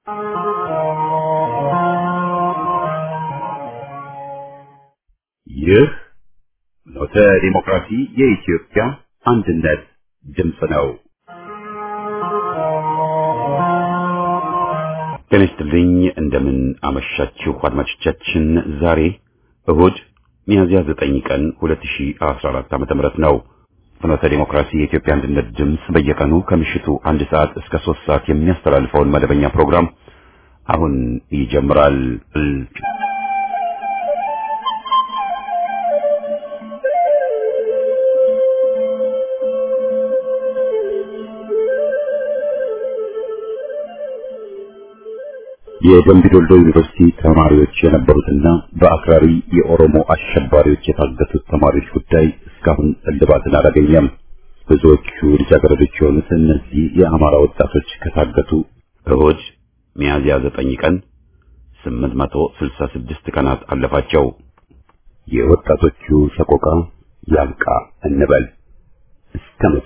ይህ ኖተ ዲሞክራሲ የኢትዮጵያ አንድነት ድምፅ ነው። ጤና ይስጥልኝ። እንደምን አመሻችሁ አድማጮቻችን። ዛሬ እሁድ ሚያዝያ 9 ቀን 2014 ዓ.ም ነው። ፍኖተ ዲሞክራሲ የኢትዮጵያ አንድነት ድምፅ በየቀኑ ከምሽቱ አንድ ሰዓት እስከ ሶስት ሰዓት የሚያስተላልፈውን መደበኛ ፕሮግራም አሁን ይጀምራል። የደምቢ ዶልዶ ዩኒቨርሲቲ ተማሪዎች የነበሩትና በአክራሪ የኦሮሞ አሸባሪዎች የታገቱት ተማሪዎች ጉዳይ እስካሁን እልባትን አላገኘም። ብዙዎቹ ልጃገረዶች የሆኑት እነዚህ የአማራ ወጣቶች ከታገቱ እሁድ ሚያዝያ ዘጠኝ ቀን 866 ቀናት አለፋቸው። የወጣቶቹ ሰቆቃ ያብቃ እንበል እስከ መቼ?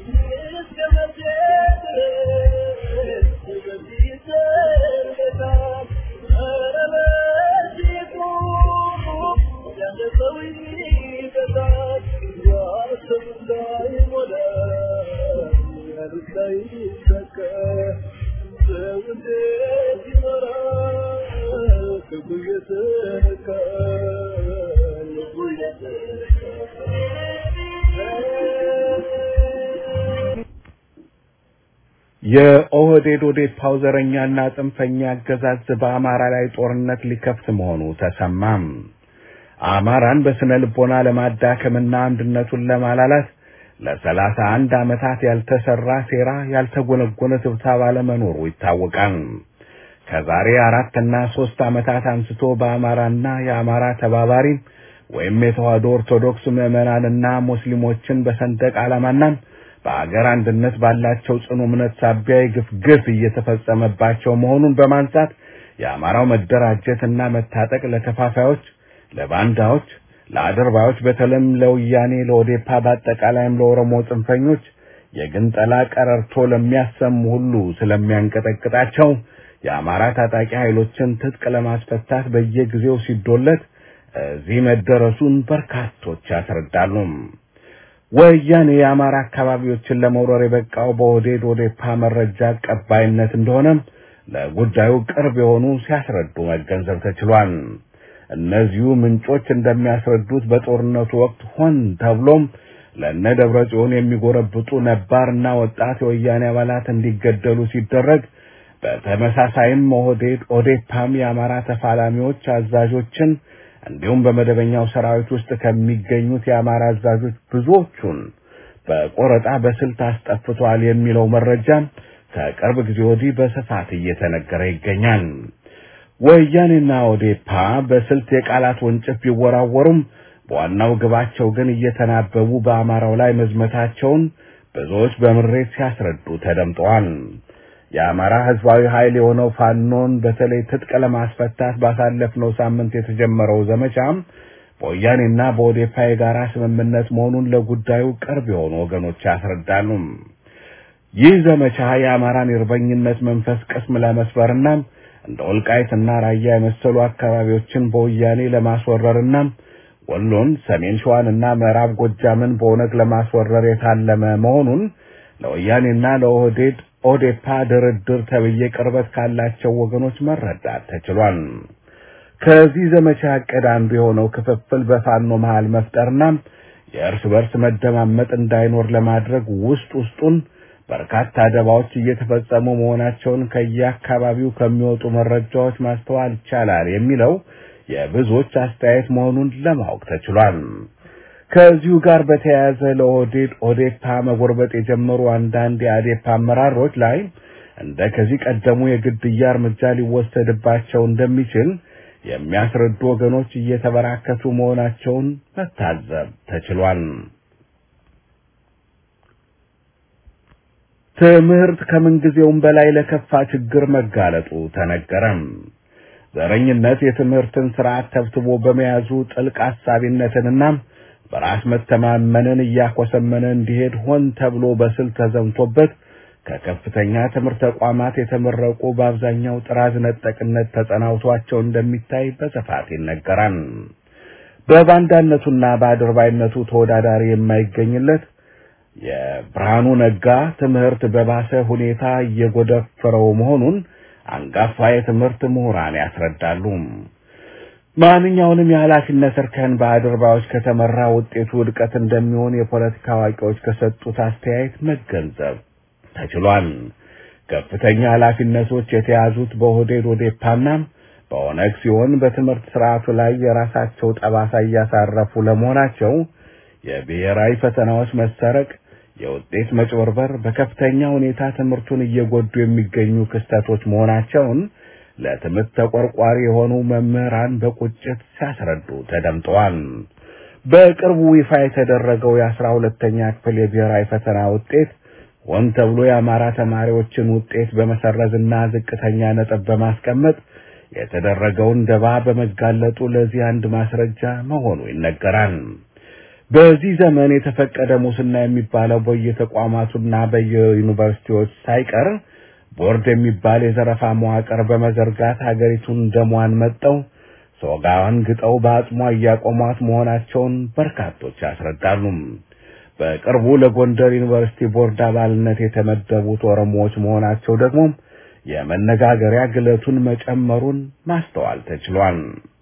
የኦህዴድ ኦዴፓው ዘረኛና ጽንፈኛ አገዛዝ በአማራ ላይ ጦርነት ሊከፍት መሆኑ ተሰማም። አማራን በስነ ልቦና ለማዳከምና አንድነቱን ለማላላት ለሰላሳ አንድ ዓመታት ያልተሰራ ሴራ ያልተጎነጎነ ስብሰባ ለመኖሩ ይታወቃል። ከዛሬ አራትና ሶስት ዓመታት አንስቶ በአማራና የአማራ ተባባሪ ወይም የተዋህዶ ኦርቶዶክስ ምዕመናንና ሙስሊሞችን በሰንደቅ ዓላማና በአገር አንድነት ባላቸው ጽኑ እምነት ሳቢያ የግፍ ግፍ እየተፈጸመባቸው መሆኑን በማንሳት የአማራው መደራጀትና መታጠቅ ለከፋፋዮች፣ ለባንዳዎች፣ ለአድርባዮች በተለይም ለወያኔ፣ ለኦዴፓ በአጠቃላይም ለኦሮሞ ጽንፈኞች የግንጠላ ቀረርቶ ለሚያሰሙ ሁሉ ስለሚያንቀጠቅጣቸው የአማራ ታጣቂ ኃይሎችን ትጥቅ ለማስፈታት በየጊዜው ሲዶለት እዚህ መደረሱን በርካቶች ያስረዳሉ። ወያኔ የአማራ አካባቢዎችን ለመውረር የበቃው በኦህዴድ ኦዴፓ መረጃ ቀባይነት እንደሆነም ለጉዳዩ ቅርብ የሆኑ ሲያስረዱ መገንዘብ ተችሏል። እነዚሁ ምንጮች እንደሚያስረዱት በጦርነቱ ወቅት ሆን ተብሎም ለእነ ደብረ ጽዮን የሚጎረብጡ ነባርና ወጣት የወያኔ አባላት እንዲገደሉ ሲደረግ በተመሳሳይም ኦህዴድ ኦዴፓም የአማራ ተፋላሚዎች አዛዦችን እንዲሁም በመደበኛው ሰራዊት ውስጥ ከሚገኙት የአማራ አዛዦች ብዙዎቹን በቆረጣ በስልት አስጠፍቷል የሚለው መረጃ ከቅርብ ጊዜ ወዲህ በስፋት እየተነገረ ይገኛል። ወያኔና ኦዴፓ በስልት የቃላት ወንጭፍ ቢወራወሩም በዋናው ግባቸው ግን እየተናበቡ በአማራው ላይ መዝመታቸውን ብዙዎች በምሬት ሲያስረዱ ተደምጠዋል። የአማራ ህዝባዊ ኃይል የሆነው ፋኖን በተለይ ትጥቅ ለማስፈታት ባሳለፍነው ሳምንት የተጀመረው ዘመቻ በወያኔና በኦዴፓ የጋራ ስምምነት መሆኑን ለጉዳዩ ቅርብ የሆኑ ወገኖች ያስረዳሉ። ይህ ዘመቻ የአማራን የእርበኝነት መንፈስ ቅስም ለመስበርና እንደ ወልቃይትና ራያ የመሰሉ አካባቢዎችን በወያኔ ለማስወረርና ወሎን፣ ሰሜን ሸዋንና ምዕራብ ጎጃምን በኦነግ ለማስወረር የታለመ መሆኑን ለወያኔና ለኦህዴድ ኦዴፓ ድርድር ተብዬ ቅርበት ካላቸው ወገኖች መረዳት ተችሏል። ከዚህ ዘመቻ ዕቅድ አንዱ የሆነው ክፍፍል በፋኖ መሃል መፍጠርና የእርስ በርስ መደማመጥ እንዳይኖር ለማድረግ ውስጥ ውስጡን በርካታ ደባዎች እየተፈጸሙ መሆናቸውን ከየአካባቢው ከሚወጡ መረጃዎች ማስተዋል ይቻላል የሚለው የብዙዎች አስተያየት መሆኑን ለማወቅ ተችሏል። ከዚሁ ጋር በተያያዘ ለኦህዴድ ኦዴፓ መጎርበጥ የጀመሩ አንዳንድ የአዴፓ አመራሮች ላይ እንደ ከዚህ ቀደሙ የግድያ እርምጃ ሊወሰድባቸው እንደሚችል የሚያስረዱ ወገኖች እየተበራከቱ መሆናቸውን መታዘብ ተችሏል። ትምህርት ከምንጊዜውም በላይ ለከፋ ችግር መጋለጡ ተነገረም። ዘረኝነት የትምህርትን ስርዓት ተብትቦ በመያዙ ጥልቅ አሳቢነትንና በራስ መተማመንን እያኮሰመነ እንዲሄድ ሆን ተብሎ በስልት ተዘምቶበት ከከፍተኛ ትምህርት ተቋማት የተመረቁ በአብዛኛው ጥራዝ ነጠቅነት ተጸናውቷቸው እንደሚታይ በስፋት ይነገራል። በባንዳነቱና በአድርባይነቱ ተወዳዳሪ የማይገኝለት የብርሃኑ ነጋ ትምህርት በባሰ ሁኔታ እየጎደፈረው መሆኑን አንጋፋ የትምህርት ምሁራን ያስረዳሉ። ማንኛውንም የኃላፊነት እርከን በአድርባዮች ከተመራ ውጤቱ ውድቀት እንደሚሆን የፖለቲካ አዋቂዎች ከሰጡት አስተያየት መገንዘብ ተችሏል። ከፍተኛ ኃላፊነቶች የተያዙት በኦህዴድ ኦዴፓና በኦነግ ሲሆን በትምህርት ስርዓቱ ላይ የራሳቸው ጠባሳ እያሳረፉ ለመሆናቸው የብሔራዊ ፈተናዎች መሰረቅ፣ የውጤት መጭበርበር በከፍተኛ ሁኔታ ትምህርቱን እየጎዱ የሚገኙ ክስተቶች መሆናቸውን ለትምህርት ተቆርቋሪ የሆኑ መምህራን በቁጭት ሲያስረዱ ተደምጠዋል። በቅርቡ ይፋ የተደረገው የአስራ ሁለተኛ ክፍል የብሔራዊ ፈተና ውጤት ሆን ተብሎ የአማራ ተማሪዎችን ውጤት በመሰረዝና ዝቅተኛ ነጥብ በማስቀመጥ የተደረገውን ደባ በመጋለጡ ለዚህ አንድ ማስረጃ መሆኑ ይነገራል። በዚህ ዘመን የተፈቀደ ሙስና የሚባለው በየተቋማቱና በየዩኒቨርሲቲዎች ሳይቀር ቦርድ የሚባል የዘረፋ መዋቅር በመዘርጋት ሀገሪቱን ደሟን መጠው ሶጋዋን ግጠው በአጽሟ እያቆሟት መሆናቸውን በርካቶች ያስረዳሉ። በቅርቡ ለጎንደር ዩኒቨርሲቲ ቦርድ አባልነት የተመደቡት ኦሮሞዎች መሆናቸው ደግሞ የመነጋገሪያ ግለቱን መጨመሩን ማስተዋል ተችሏል።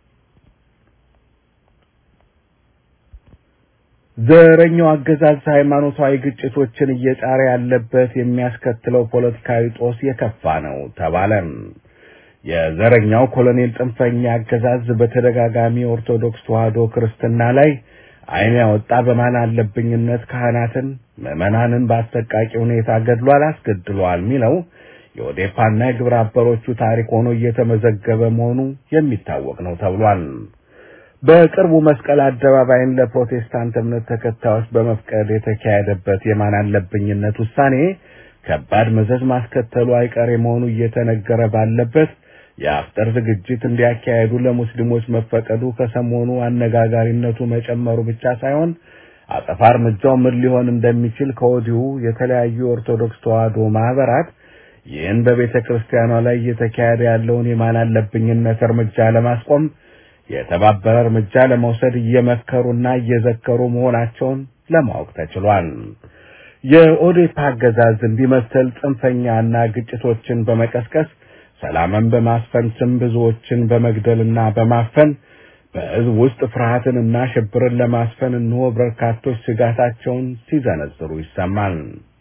ዘረኛው አገዛዝ ሃይማኖታዊ ግጭቶችን እየጫረ ያለበት የሚያስከትለው ፖለቲካዊ ጦስ የከፋ ነው ተባለ። የዘረኛው ኮሎኔል ጽንፈኛ አገዛዝ በተደጋጋሚ ኦርቶዶክስ ተዋሕዶ ክርስትና ላይ ዓይን ያወጣ በማን አለብኝነት ካህናትን፣ ምዕመናንን በአሰቃቂ ሁኔታ ገድሏል፣ አስገድሏል የሚለው የኦዴፓና የግብረ አበሮቹ ታሪክ ሆኖ እየተመዘገበ መሆኑ የሚታወቅ ነው ተብሏል። በቅርቡ መስቀል አደባባይን ለፕሮቴስታንት እምነት ተከታዮች በመፍቀድ የተካሄደበት የማን አለብኝነት ውሳኔ ከባድ መዘዝ ማስከተሉ አይቀሬ መሆኑ እየተነገረ ባለበት የአፍጠር ዝግጅት እንዲያካሄዱ ለሙስሊሞች መፈቀዱ ከሰሞኑ አነጋጋሪነቱ መጨመሩ ብቻ ሳይሆን አጸፋ እርምጃው ምን ሊሆን እንደሚችል ከወዲሁ የተለያዩ የኦርቶዶክስ ተዋሕዶ ማህበራት ይህን በቤተ ክርስቲያኗ ላይ እየተካሄደ ያለውን የማን አለብኝነት እርምጃ ለማስቆም የተባበረ እርምጃ ለመውሰድ እየመከሩና እየዘከሩ መሆናቸውን ለማወቅ ተችሏል። የኦዴፓ አገዛዝ እንዲመሰል ጽንፈኛና ግጭቶችን በመቀስቀስ ሰላምን በማስፈን ስም ብዙዎችን በመግደልና በማፈን በሕዝብ ውስጥ ፍርሃትንና ሽብርን ለማስፈን እንሆ በርካቶች ስጋታቸውን ሲዘነዝሩ ይሰማል።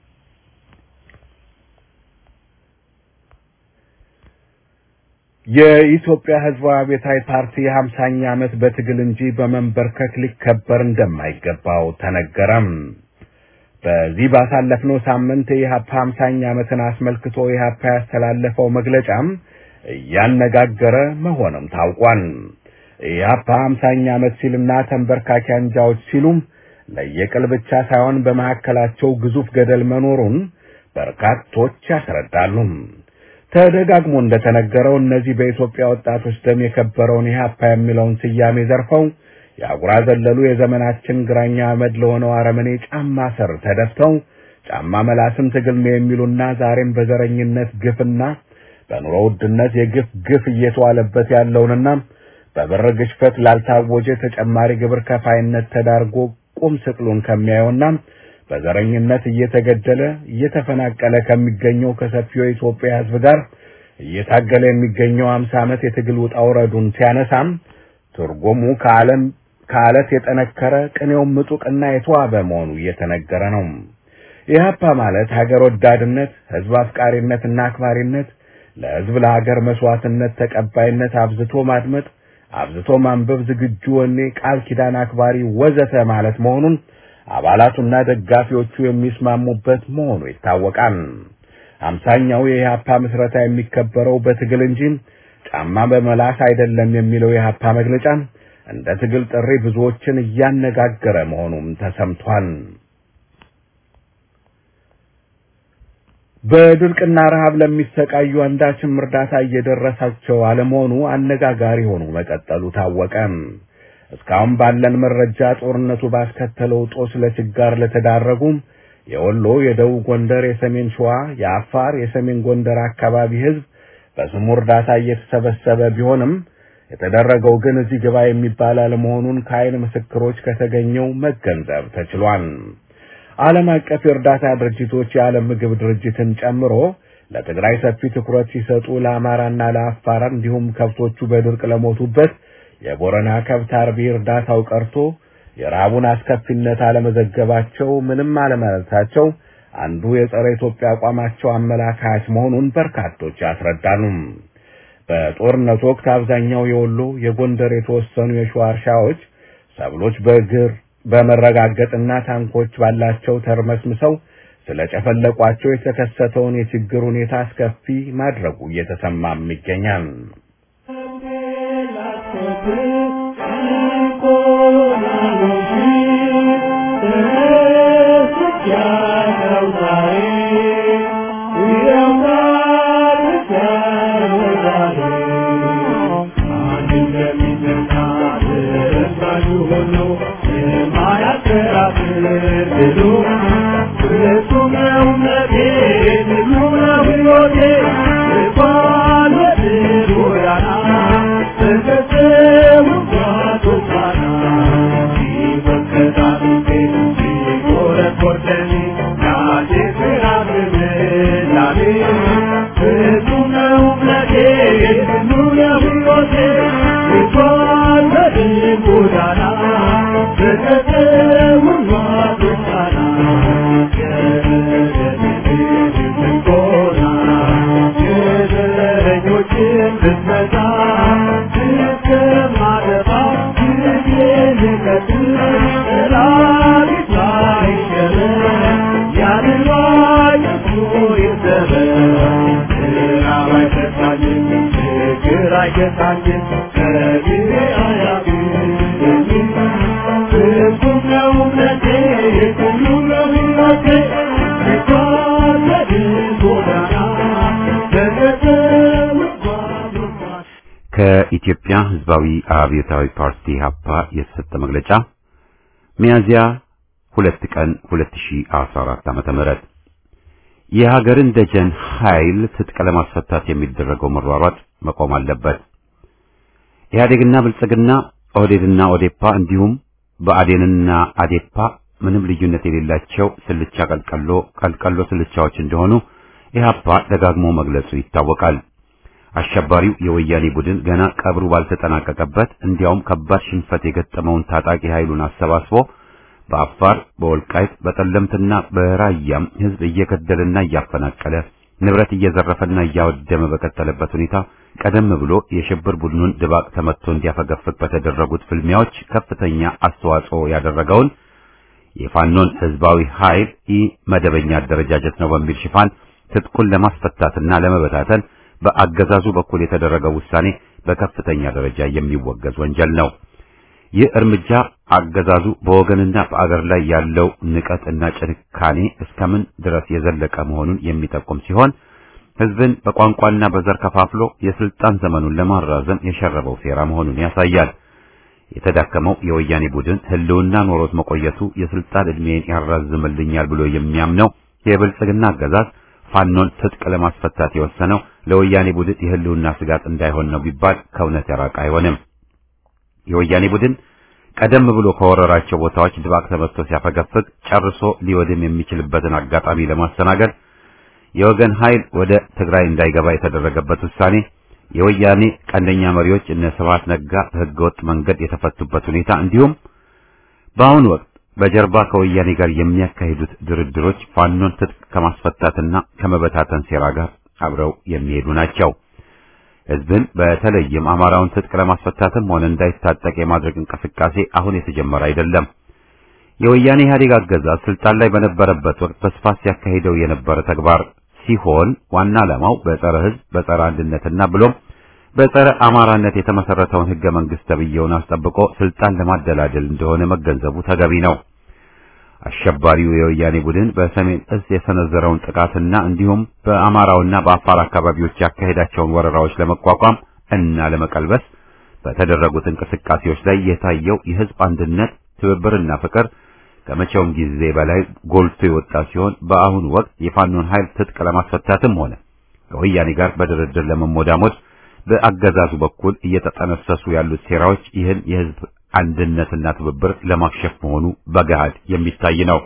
የኢትዮጵያ ሕዝባዊ አብዮታዊ ፓርቲ የሀምሳኛ ዓመት በትግል እንጂ በመንበርከክ ሊከበር እንደማይገባው ተነገረም። በዚህ ባሳለፍነው ሳምንት የኢህአፓ ሀምሳኛ ዓመትን አስመልክቶ ኢህአፓ ያስተላለፈው መግለጫም እያነጋገረ መሆኑም ታውቋል። ኢህአፓ ሀምሳኛ ዓመት ሲልና ተንበርካኪ አንጃዎች ሲሉም ለየቅል ብቻ ሳይሆን በመካከላቸው ግዙፍ ገደል መኖሩን በርካቶች ያስረዳሉ። ተደጋግሞ እንደተነገረው እነዚህ በኢትዮጵያ ወጣቶች ደም የከበረውን ኢህአፓ የሚለውን ስያሜ ዘርፈው የአጉራ ዘለሉ የዘመናችን ግራኛ አመድ ለሆነው አረመኔ ጫማ ስር ተደፍተው ጫማ መላስም ትግል ነው የሚሉና ዛሬም በዘረኝነት ግፍና በኑሮ ውድነት የግፍ ግፍ እየተዋለበት ያለውንና በብር ግሽፈት ላልታወጀ ተጨማሪ ግብር ከፋይነት ተዳርጎ ቁም ስቅሉን ከሚያየውና በዘረኝነት እየተገደለ እየተፈናቀለ ከሚገኘው ከሰፊው የኢትዮጵያ ሕዝብ ጋር እየታገለ የሚገኘው አምሳ ዓመት የትግል ውጣ ውረዱን ሲያነሳም ትርጉሙ ከዓለም ከአለት የጠነከረ ቅኔውም ምጡቅና የተዋበ መሆኑ እየተነገረ ነው። ኢህአፓ ማለት ሀገር ወዳድነት፣ ህዝብ አፍቃሪነትና አክባሪነት፣ ለህዝብ ለሀገር መስዋዕትነት ተቀባይነት፣ አብዝቶ ማድመጥ፣ አብዝቶ ማንበብ፣ ዝግጁ ወኔ፣ ቃል ኪዳን አክባሪ ወዘተ ማለት መሆኑን አባላቱና ደጋፊዎቹ የሚስማሙበት መሆኑ ይታወቃል። አምሳኛው የኢህአፓ ምስረታ የሚከበረው በትግል እንጂ ጫማ በመላስ አይደለም የሚለው የኢህአፓ መግለጫ እንደ ትግል ጥሪ ብዙዎችን እያነጋገረ መሆኑም ተሰምቷል። በድርቅና ረሃብ ለሚሰቃዩ አንዳችም እርዳታ እየደረሳቸው አለመሆኑ አነጋጋሪ ሆኖ መቀጠሉ ታወቀ። እስካሁን ባለን መረጃ ጦርነቱ ባስከተለው ጦስ ለችጋር ለተዳረጉ የወሎ፣ የደቡብ ጎንደር፣ የሰሜን ሸዋ፣ የአፋር፣ የሰሜን ጎንደር አካባቢ ህዝብ በስሙ እርዳታ እየተሰበሰበ ቢሆንም የተደረገው ግን እዚህ ግባ የሚባል አለመሆኑን ከዓይን ምስክሮች ከተገኘው መገንዘብ ተችሏል። ዓለም አቀፍ የእርዳታ ድርጅቶች የዓለም ምግብ ድርጅትን ጨምሮ ለትግራይ ሰፊ ትኩረት ሲሰጡ ለአማራና ለአፋር እንዲሁም ከብቶቹ በድርቅ ለሞቱበት የቦረና ከብት አርቢ እርዳታው ቀርቶ የረሃቡን አስከፊነት አለመዘገባቸው ምንም አለማለታቸው አንዱ የጸረ ኢትዮጵያ አቋማቸው አመላካች መሆኑን በርካቶች ያስረዳሉ። በጦርነቱ ወቅት አብዛኛው የወሎ፣ የጎንደር፣ የተወሰኑ የሸዋ እርሻዎች ሰብሎች በእግር በመረጋገጥና ታንኮች ባላቸው ተርመስምሰው ስለጨፈለቋቸው የተከሰተውን የችግር ሁኔታ አስከፊ ማድረጉ እየተሰማም ይገኛል። ከኢትዮጵያ ሕዝባዊ አብዮታዊ ፓርቲ ሀፓ የተሰጠ መግለጫ ሚያዝያ ሁለት ቀን 2014 ዓመተ ምህረት የሀገርን ደጀን ኃይል ትጥቅ ለማስፈታት የሚደረገው መሯሯጥ መቆም አለበት። ኢህአዴግና ብልጽግና፣ ኦህዴድና ኦዴፓ እንዲሁም በአዴንና አዴፓ ምንም ልዩነት የሌላቸው ስልቻ ቀልቀሎ ቀልቀሎ ስልቻዎች እንደሆኑ ኢህአፓ ደጋግሞ መግለጹ ይታወቃል። አሸባሪው የወያኔ ቡድን ገና ቀብሩ ባልተጠናቀቀበት እንዲያውም ከባድ ሽንፈት የገጠመውን ታጣቂ ኃይሉን አሰባስቦ በአፋር፣ በወልቃይት፣ በጠለምትና በራያም ህዝብ እየገደለና እያፈናቀለ ንብረት እየዘረፈና እያወደመ በቀጠለበት ሁኔታ ቀደም ብሎ የሽብር ቡድኑን ድባቅ ተመትቶ እንዲያፈገፍግ በተደረጉት ፍልሚያዎች ከፍተኛ አስተዋጽኦ ያደረገውን የፋኖን ህዝባዊ ኃይል ኢ መደበኛ አደረጃጀት ነው በሚል ሽፋን ትጥቁን ለማስፈታትና ለመበታተን በአገዛዙ በኩል የተደረገው ውሳኔ በከፍተኛ ደረጃ የሚወገዝ ወንጀል ነው። ይህ እርምጃ አገዛዙ በወገንና በአገር ላይ ያለው ንቀትና ጭካኔ እስከምን ድረስ የዘለቀ መሆኑን የሚጠቁም ሲሆን ህዝብን በቋንቋና በዘር ከፋፍሎ የስልጣን ዘመኑን ለማራዘም የሸረበው ሴራ መሆኑን ያሳያል። የተዳከመው የወያኔ ቡድን ህልውና ኖሮት መቆየቱ የስልጣን ዕድሜን ያራዝምልኛል ብሎ የሚያምነው የብልጽግና አገዛዝ ፋኖን ትጥቅ ለማስፈታት የወሰነው ለወያኔ ቡድን የህልውና ስጋት እንዳይሆን ነው ቢባል ከእውነት የራቀ አይሆንም። የወያኔ ቡድን ቀደም ብሎ ከወረራቸው ቦታዎች ድባቅ ተመትቶ ሲያፈገፍግ ጨርሶ ሊወድም የሚችልበትን አጋጣሚ ለማስተናገድ የወገን ኃይል ወደ ትግራይ እንዳይገባ የተደረገበት ውሳኔ የወያኔ ቀንደኛ መሪዎች እነ ስብሐት ነጋ በህገወጥ መንገድ የተፈቱበት ሁኔታ እንዲሁም በአሁኑ ወቅት በጀርባ ከወያኔ ጋር የሚያካሂዱት ድርድሮች ፋኖን ትጥቅ ከማስፈታትና ከመበታተን ሴራ ጋር አብረው የሚሄዱ ናቸው። ህዝብን በተለይም አማራውን ትጥቅ ለማስፈታትም ሆነ እንዳይታጠቅ የማድረግ እንቅስቃሴ አሁን የተጀመረ አይደለም። የወያኔ ኢህአዴግ አገዛዝ ስልጣን ላይ በነበረበት ወቅት በስፋት ሲያካሂደው የነበረ ተግባር ሲሆን ዋና ዓላማው በጸረ ህዝብ፣ በጸረ አንድነትና ብሎም በጸረ አማራነት የተመሰረተውን ህገ መንግስት ተብዬውን አስጠብቆ ስልጣን ለማደላደል እንደሆነ መገንዘቡ ተገቢ ነው። አሸባሪው የወያኔ ቡድን በሰሜን እዝ የሰነዘረውን ጥቃትና እንዲሁም በአማራውና በአፋር አካባቢዎች ያካሄዳቸውን ወረራዎች ለመቋቋም እና ለመቀልበስ በተደረጉት እንቅስቃሴዎች ላይ የታየው የህዝብ አንድነት፣ ትብብርና ፍቅር ከመቼውም ጊዜ በላይ ጎልቶ የወጣ ሲሆን በአሁኑ ወቅት የፋኖን ኃይል ትጥቅ ለማስፈታትም ሆነ ከወያኔ ጋር በድርድር ለመሞዳሞድ በአገዛዙ በኩል እየተጠነሰሱ ያሉት ሴራዎች ይህን የህዝብ አንድነትና ትብብር ለማክሸፍ መሆኑ በገሃድ የሚታይ ነው።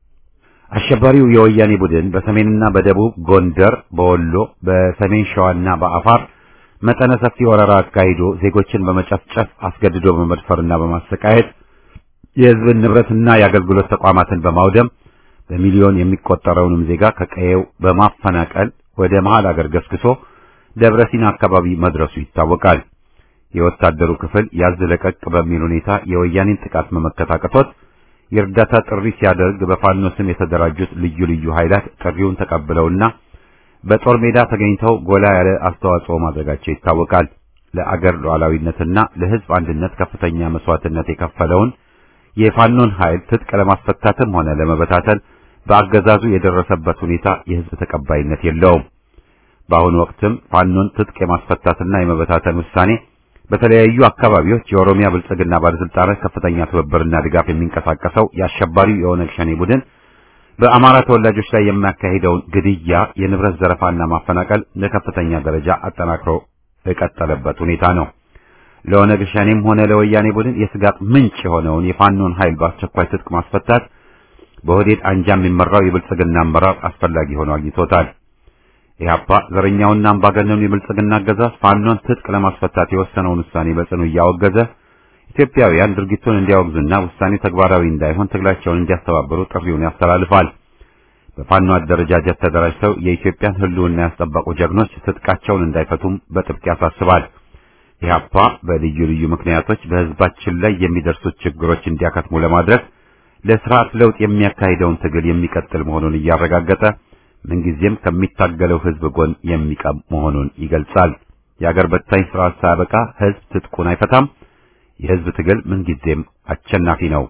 አሸባሪው የወያኔ ቡድን በሰሜንና በደቡብ ጎንደር፣ በወሎ፣ በሰሜን ሸዋና በአፋር መጠነ ሰፊ ወረራ አካሂዶ ዜጎችን በመጨፍጨፍ አስገድዶ በመድፈርና በማሰቃየት የህዝብን ንብረትና የአገልግሎት ተቋማትን በማውደም በሚሊዮን የሚቆጠረውንም ዜጋ ከቀየው በማፈናቀል ወደ መሃል አገር ገስግሶ ደብረ ሲና አካባቢ መድረሱ ይታወቃል። የወታደሩ ክፍል ያዝ ለቀቅ በሚል ሁኔታ የወያኔን ጥቃት መመከት አቅቶት የእርዳታ ጥሪ ሲያደርግ በፋኖ ስም የተደራጁት ልዩ ልዩ ኃይላት ጥሪውን ተቀብለውና በጦር ሜዳ ተገኝተው ጎላ ያለ አስተዋጽኦ ማድረጋቸው ይታወቃል። ለአገር ሉዓላዊነትና ለህዝብ አንድነት ከፍተኛ መስዋዕትነት የከፈለውን የፋኖን ኃይል ትጥቅ ለማስፈታትም ሆነ ለመበታተን በአገዛዙ የደረሰበት ሁኔታ የህዝብ ተቀባይነት የለውም። በአሁኑ ወቅትም ፋኖን ትጥቅ የማስፈታትና የመበታተን ውሳኔ በተለያዩ አካባቢዎች የኦሮሚያ ብልጽግና ባለስልጣናት ከፍተኛ ትብብርና ድጋፍ የሚንቀሳቀሰው የአሸባሪው የኦነግ ሸኔ ቡድን በአማራ ተወላጆች ላይ የሚያካሂደውን ግድያ፣ የንብረት ዘረፋና ማፈናቀል ለከፍተኛ ደረጃ አጠናክሮ የቀጠለበት ሁኔታ ነው። ለኦነግ ሸኔም ሆነ ለወያኔ ቡድን የስጋት ምንጭ የሆነውን የፋኖን ኃይል በአስቸኳይ ትጥቅ ማስፈታት በሆዴድ አንጃ የሚመራው የብልጽግና አመራር አስፈላጊ ሆኖ አግኝቶታል። ኢህአፓ ዘረኛውና አምባገነኑ የብልጽግና አገዛዝ ፋኖን ትጥቅ ለማስፈታት የወሰነውን ውሳኔ በጽኑ እያወገዘ ኢትዮጵያውያን ድርጊቱን እንዲያወግዙና ውሳኔው ተግባራዊ እንዳይሆን ትግላቸውን እንዲያስተባብሩ ጥሪውን ያስተላልፋል። በፋኖ አደረጃጀት ተደራጅተው የኢትዮጵያን ሕልውና ያስጠበቁ ጀግኖች ትጥቃቸውን እንዳይፈቱም በጥብቅ ያሳስባል። ኢህአፓ በልዩ ልዩ ምክንያቶች በህዝባችን ላይ የሚደርሱት ችግሮች እንዲያከትሙ ለማድረግ ለስርዓት ለውጥ የሚያካሂደውን ትግል የሚቀጥል መሆኑን እያረጋገጠ ምንጊዜም ከሚታገለው ህዝብ ጎን የሚቀም መሆኑን ይገልጻል። የአገር በታኝ ስርዓት ሳያበቃ ህዝብ ትጥቁን አይፈታም። የህዝብ ትግል ምንጊዜም አሸናፊ ነው።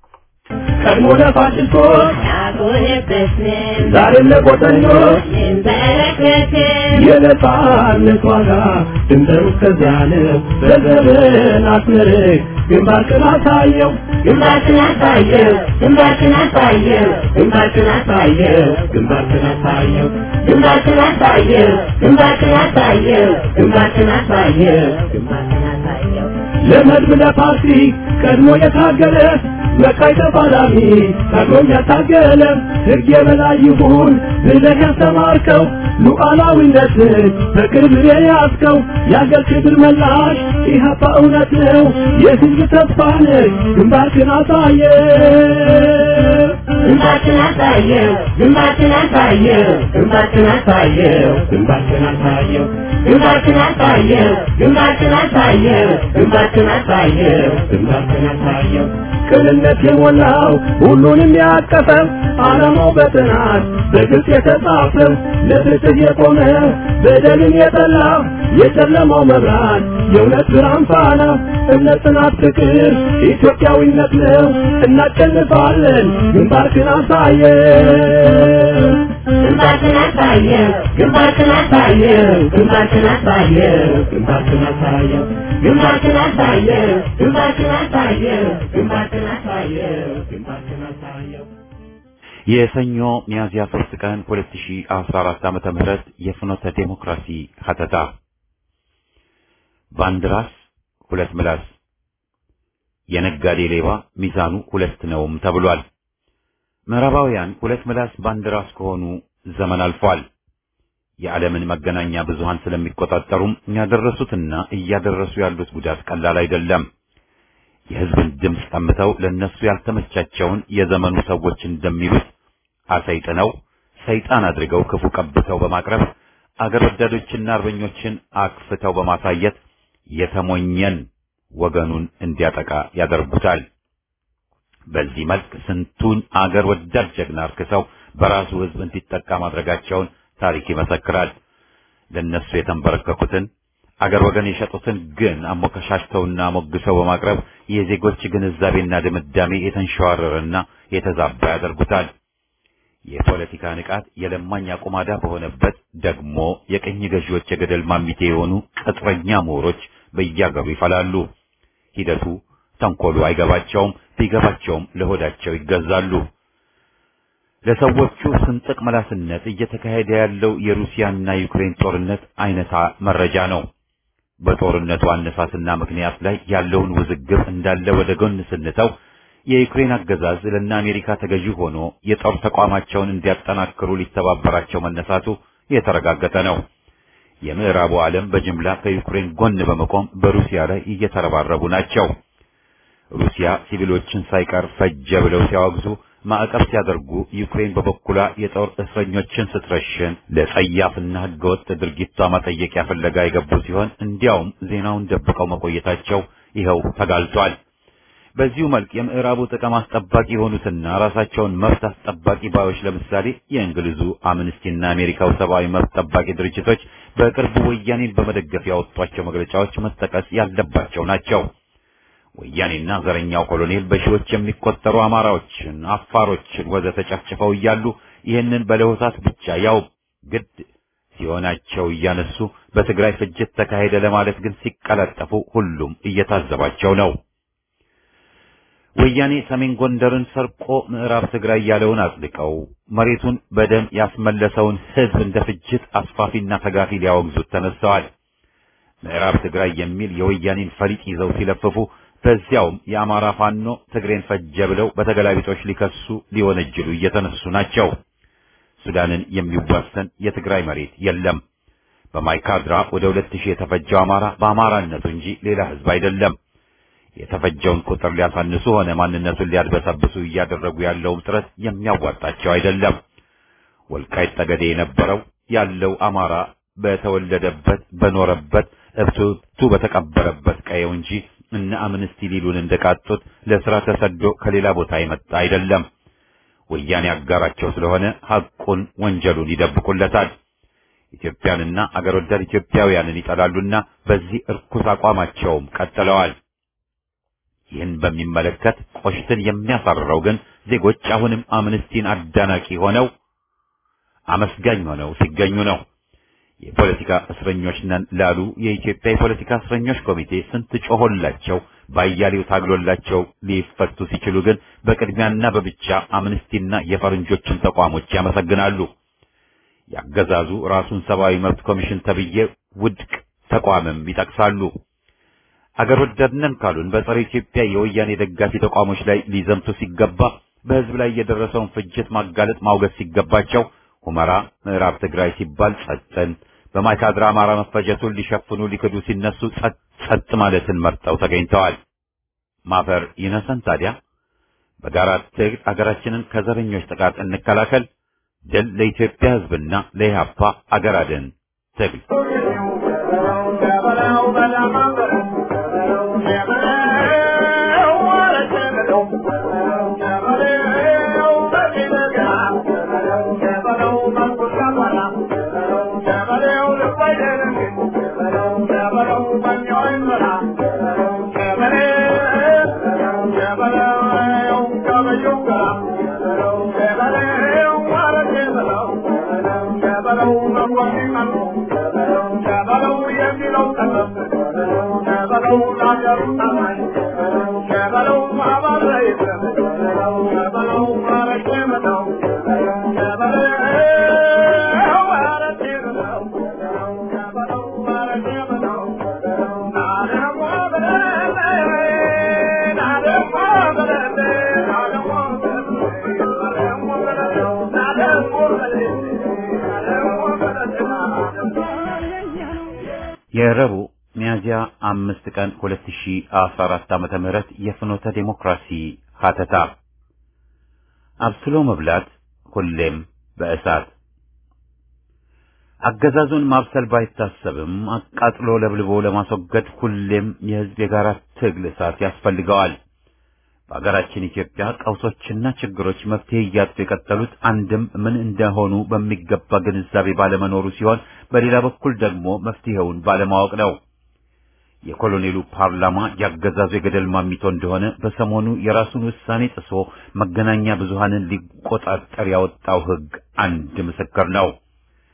ቀድሞ ለፋሽስቶች ዛሬም ለቆጠኞች የነጻነት ዋጋ ድንበሩ እስከዚያ ነው። በዘመን አስመርቅ ግንባርክን አሳየው ግንባርክን አሳየው ግንባርክን አሳየው ግንባርክን አሳየው ግንባርክን አሳየው ግንባርክን አሳየው ግንባርክን አሳየው ግንባርክን አሳየው ግንባርክን አሳየው ለመድብ ለፓርቲ ቀድሞ የታገለ መካይ ተፋላሚ ታግሎም ያታገለ ሕግ የበላይ ይሁን ብለህ ያስተማርከው ሉዓላዊነትን በቅርብ የያዝከው የአገር ክብር መላሽ ኢህአፓ እውነት ነው የህዝብ ተስፋ ነህ ግንባርክን አሳየ ግንባርክን አሳየው ግንባርክን አሳየው ግንባርክን አሳየው ግንባርክን አሳየው ግንባርክን አሳየው ግንባርክን አሳየው ግንባርክን አሳየው ግንባርክን አሳየው ቅንነት የሞላው ሁሉንም ያቀፈው ዓላማው በጥናት በግልጽ የተጻፈው ለፍትህ የቆመ በደልን የጠላ የጨለማው መብራት የእውነት ብርሃን ፋና እምነት፣ ጽናት፣ ፍቅር ኢትዮጵያዊነት ነው። እናሸንፋለን። ግንባርክን አሳየው ግንባርክን አሳየው ግንባርክን አሳየው ግንባርክን አሳየው ግንባርክን አሳየው ግንባርክን አሳየው ግንባርክን አሳየው ግንባርክን አሳየው ግንባርክን አሳየው የሰኞ ሚያዝያ 3 ቀን 2014 ዓመተ ምህረት የፍኖተ ዴሞክራሲ ሀተታ በአንድ ራስ ሁለት ምላስ የነጋዴ ሌባ ሚዛኑ ሁለት ነውም ተብሏል። ምዕራባውያን ሁለት ምላስ በአንድ ራስ ከሆኑ ዘመን አልፏል። የዓለምን መገናኛ ብዙሃን ስለሚቆጣጠሩም ያደረሱትና እያደረሱ ያሉት ጉዳት ቀላል አይደለም። የሕዝብን ድምፅ ቀምተው ለነሱ ያልተመቻቸውን የዘመኑ ሰዎች እንደሚሉት አሰይጥነው ሰይጣን አድርገው ክፉ ቀብተው በማቅረብ አገር ወዳዶችና አርበኞችን አክፍተው በማሳየት የተሞኘን ወገኑን እንዲያጠቃ ያደርጉታል። በዚህ መልክ ስንቱን አገር ወዳድ ጀግና አርክሰው በራሱ ሕዝብ እንዲጠቃ ማድረጋቸውን ታሪክ ይመሰክራል። ለነሱ የተንበረከኩትን አገር ወገን የሸጡትን ግን አሞከሻሽተውና ሞግሰው በማቅረብ የዜጎች ግንዛቤና ድምዳሜ የተንሸዋረረና የተዛባ ያደርጉታል። የፖለቲካ ንቃት የለማኝ አቁማዳ በሆነበት ደግሞ የቀኝ ገዢዎች የገደል ማሚቴ የሆኑ ቅጥረኛ ምሁሮች በየአገሩ ይፈላሉ። ሂደቱ ተንኮሉ አይገባቸውም። ቢገባቸውም ለሆዳቸው ይገዛሉ። ለሰዎቹ ስንጥቅ መላስነት እየተካሄደ ያለው የሩሲያና ዩክሬን ጦርነት አይነታ መረጃ ነው። በጦርነቱ አነሳስና ምክንያት ላይ ያለውን ውዝግብ እንዳለ ወደ ጎን ስንተው የዩክሬን አገዛዝ ለእነ አሜሪካ ተገዢ ሆኖ የጦር ተቋማቸውን እንዲያጠናክሩ ሊተባበራቸው መነሳቱ የተረጋገጠ ነው። የምዕራቡ ዓለም በጅምላ ከዩክሬን ጎን በመቆም በሩሲያ ላይ እየተረባረቡ ናቸው። ሩሲያ ሲቪሎችን ሳይቀር ፈጀ ብለው ሲያወግዙ ማዕቀብ ሲያደርጉ ዩክሬን በበኩሏ የጦር እስረኞችን ስትረሽን ለጸያፍና ሕገወጥ ድርጊቷ ማጠየቂያ ፍለጋ የገቡ ሲሆን እንዲያውም ዜናውን ደብቀው መቆየታቸው ይኸው ተጋልጧል። በዚሁ መልክ የምዕራቡ ጥቅም አስጠባቂ የሆኑትና ራሳቸውን መብት አስጠባቂ ባዮች ለምሳሌ የእንግሊዙ አምነስቲና አሜሪካው ሰብአዊ መብት ጠባቂ ድርጅቶች በቅርቡ ወያኔን በመደገፍ ያወጧቸው መግለጫዎች መጠቀስ ያለባቸው ናቸው። ወያኔና ዘረኛው ኮሎኔል በሺዎች የሚቆጠሩ አማራዎችን፣ አፋሮችን ወዘተ ጨፍጭፈው እያሉ ይህንን በለሆሳት ብቻ ያው ግድ ሲሆናቸው እያነሱ በትግራይ ፍጅት ተካሄደ ለማለት ግን ሲቀላጠፉ ሁሉም እየታዘባቸው ነው። ወያኔ ሰሜን ጎንደርን ሰርቆ ምዕራብ ትግራይ ያለውን አጽድቀው መሬቱን በደም ያስመለሰውን ሕዝብ እንደ ፍጅት አስፋፊና ተጋፊ ሊያወግዙት ተነስተዋል። ምዕራብ ትግራይ የሚል የወያኔን ፈሊጥ ይዘው ሲለፍፉ በዚያውም የአማራ ፋኖ ትግሬን ፈጀ ብለው በተገላቢጦች ሊከሱ ሊወነጅሉ እየተነሱ ናቸው። ሱዳንን የሚዋሰን የትግራይ መሬት የለም። በማይካድራ ወደ ሁለት ሺህ የተፈጀው አማራ በአማራነቱ እንጂ ሌላ ሕዝብ አይደለም። የተፈጀውን ቁጥር ሊያሳንሱ ሆነ ማንነቱን ሊያድበሰብሱ እያደረጉ ያለውም ጥረት የሚያዋጣቸው አይደለም። ወልቃይት ጠገዴ የነበረው ያለው አማራ በተወለደበት በኖረበት እብቱቱ በተቀበረበት ቀየው እንጂ እነ አምነስቲ ሊሉን እንደቃጡት ለስራ ተሰዶ ከሌላ ቦታ የመጣ አይደለም። ወያኔ አጋራቸው ስለሆነ ሐቁን ወንጀሉን ይደብቁለታል። ኢትዮጵያንና አገር ወዳድ ኢትዮጵያውያንን ይጠላሉና በዚህ እርኩስ አቋማቸውም ቀጥለዋል። ይህን በሚመለከት ቆሽትን የሚያሳርረው ግን ዜጎች አሁንም አምነስቲን አዳናቂ ሆነው አመስጋኝ ሆነው ሲገኙ ነው። የፖለቲካ እስረኞች ነን ላሉ የኢትዮጵያ የፖለቲካ እስረኞች ኮሚቴ ስንት ጮሆላቸው ባያሌው ታግሎላቸው ሊፈቱ ሲችሉ ግን በቅድሚያና በብቻ አምነስቲና የፈረንጆችን ተቋሞች ያመሰግናሉ። ያገዛዙ ራሱን ሰብአዊ መብት ኮሚሽን ተብዬ ውድቅ ተቋምም ይጠቅሳሉ። አገር ወዳድነን ካሉን በጸረ ኢትዮጵያ የወያኔ ደጋፊ ተቋሞች ላይ ሊዘምቱ ሲገባ በሕዝብ ላይ የደረሰውን ፍጅት ማጋለጥ ማውገዝ ሲገባቸው ሁመራ ምዕራብ ትግራይ ሲባል ጸጥን፣ በማይካድራ አማራ መፈጀቱን ሊሸፍኑ ሊክዱ ሲነሱ ጸጥ ጸጥ ማለትን መርጠው ተገኝተዋል። ማፈር ይነሰን ታዲያ። በጋራ ትግል አገራችንን ከዘረኞች ጥቃት እንከላከል። ድል ለኢትዮጵያ ሕዝብና ለኢህአፓ አገር አድን ትግል የረቡዕ ሚያዝያ አምስት ቀን 2014 ዓመተ ምህረት የፍኖተ ዴሞክራሲ ሀተታ አብስሎ መብላት ሁሌም በእሳት አገዛዙን ማብሰል ባይታሰብም አቃጥሎ ለብልቦ ለማስወገድ ሁሌም የሕዝብ የጋራ ትግል እሳት ያስፈልገዋል። በአገራችን ኢትዮጵያ ቀውሶችና ችግሮች መፍትሄ እያጡ የቀጠሉት አንድም ምን እንደሆኑ በሚገባ ግንዛቤ ባለመኖሩ ሲሆን፣ በሌላ በኩል ደግሞ መፍትሄውን ባለማወቅ ነው። የኮሎኔሉ ፓርላማ ያገዛዙ የገደል ማሚቶ እንደሆነ በሰሞኑ የራሱን ውሳኔ ጥሶ መገናኛ ብዙሃንን ሊቆጣጠር ያወጣው ሕግ አንድ ምስክር ነው።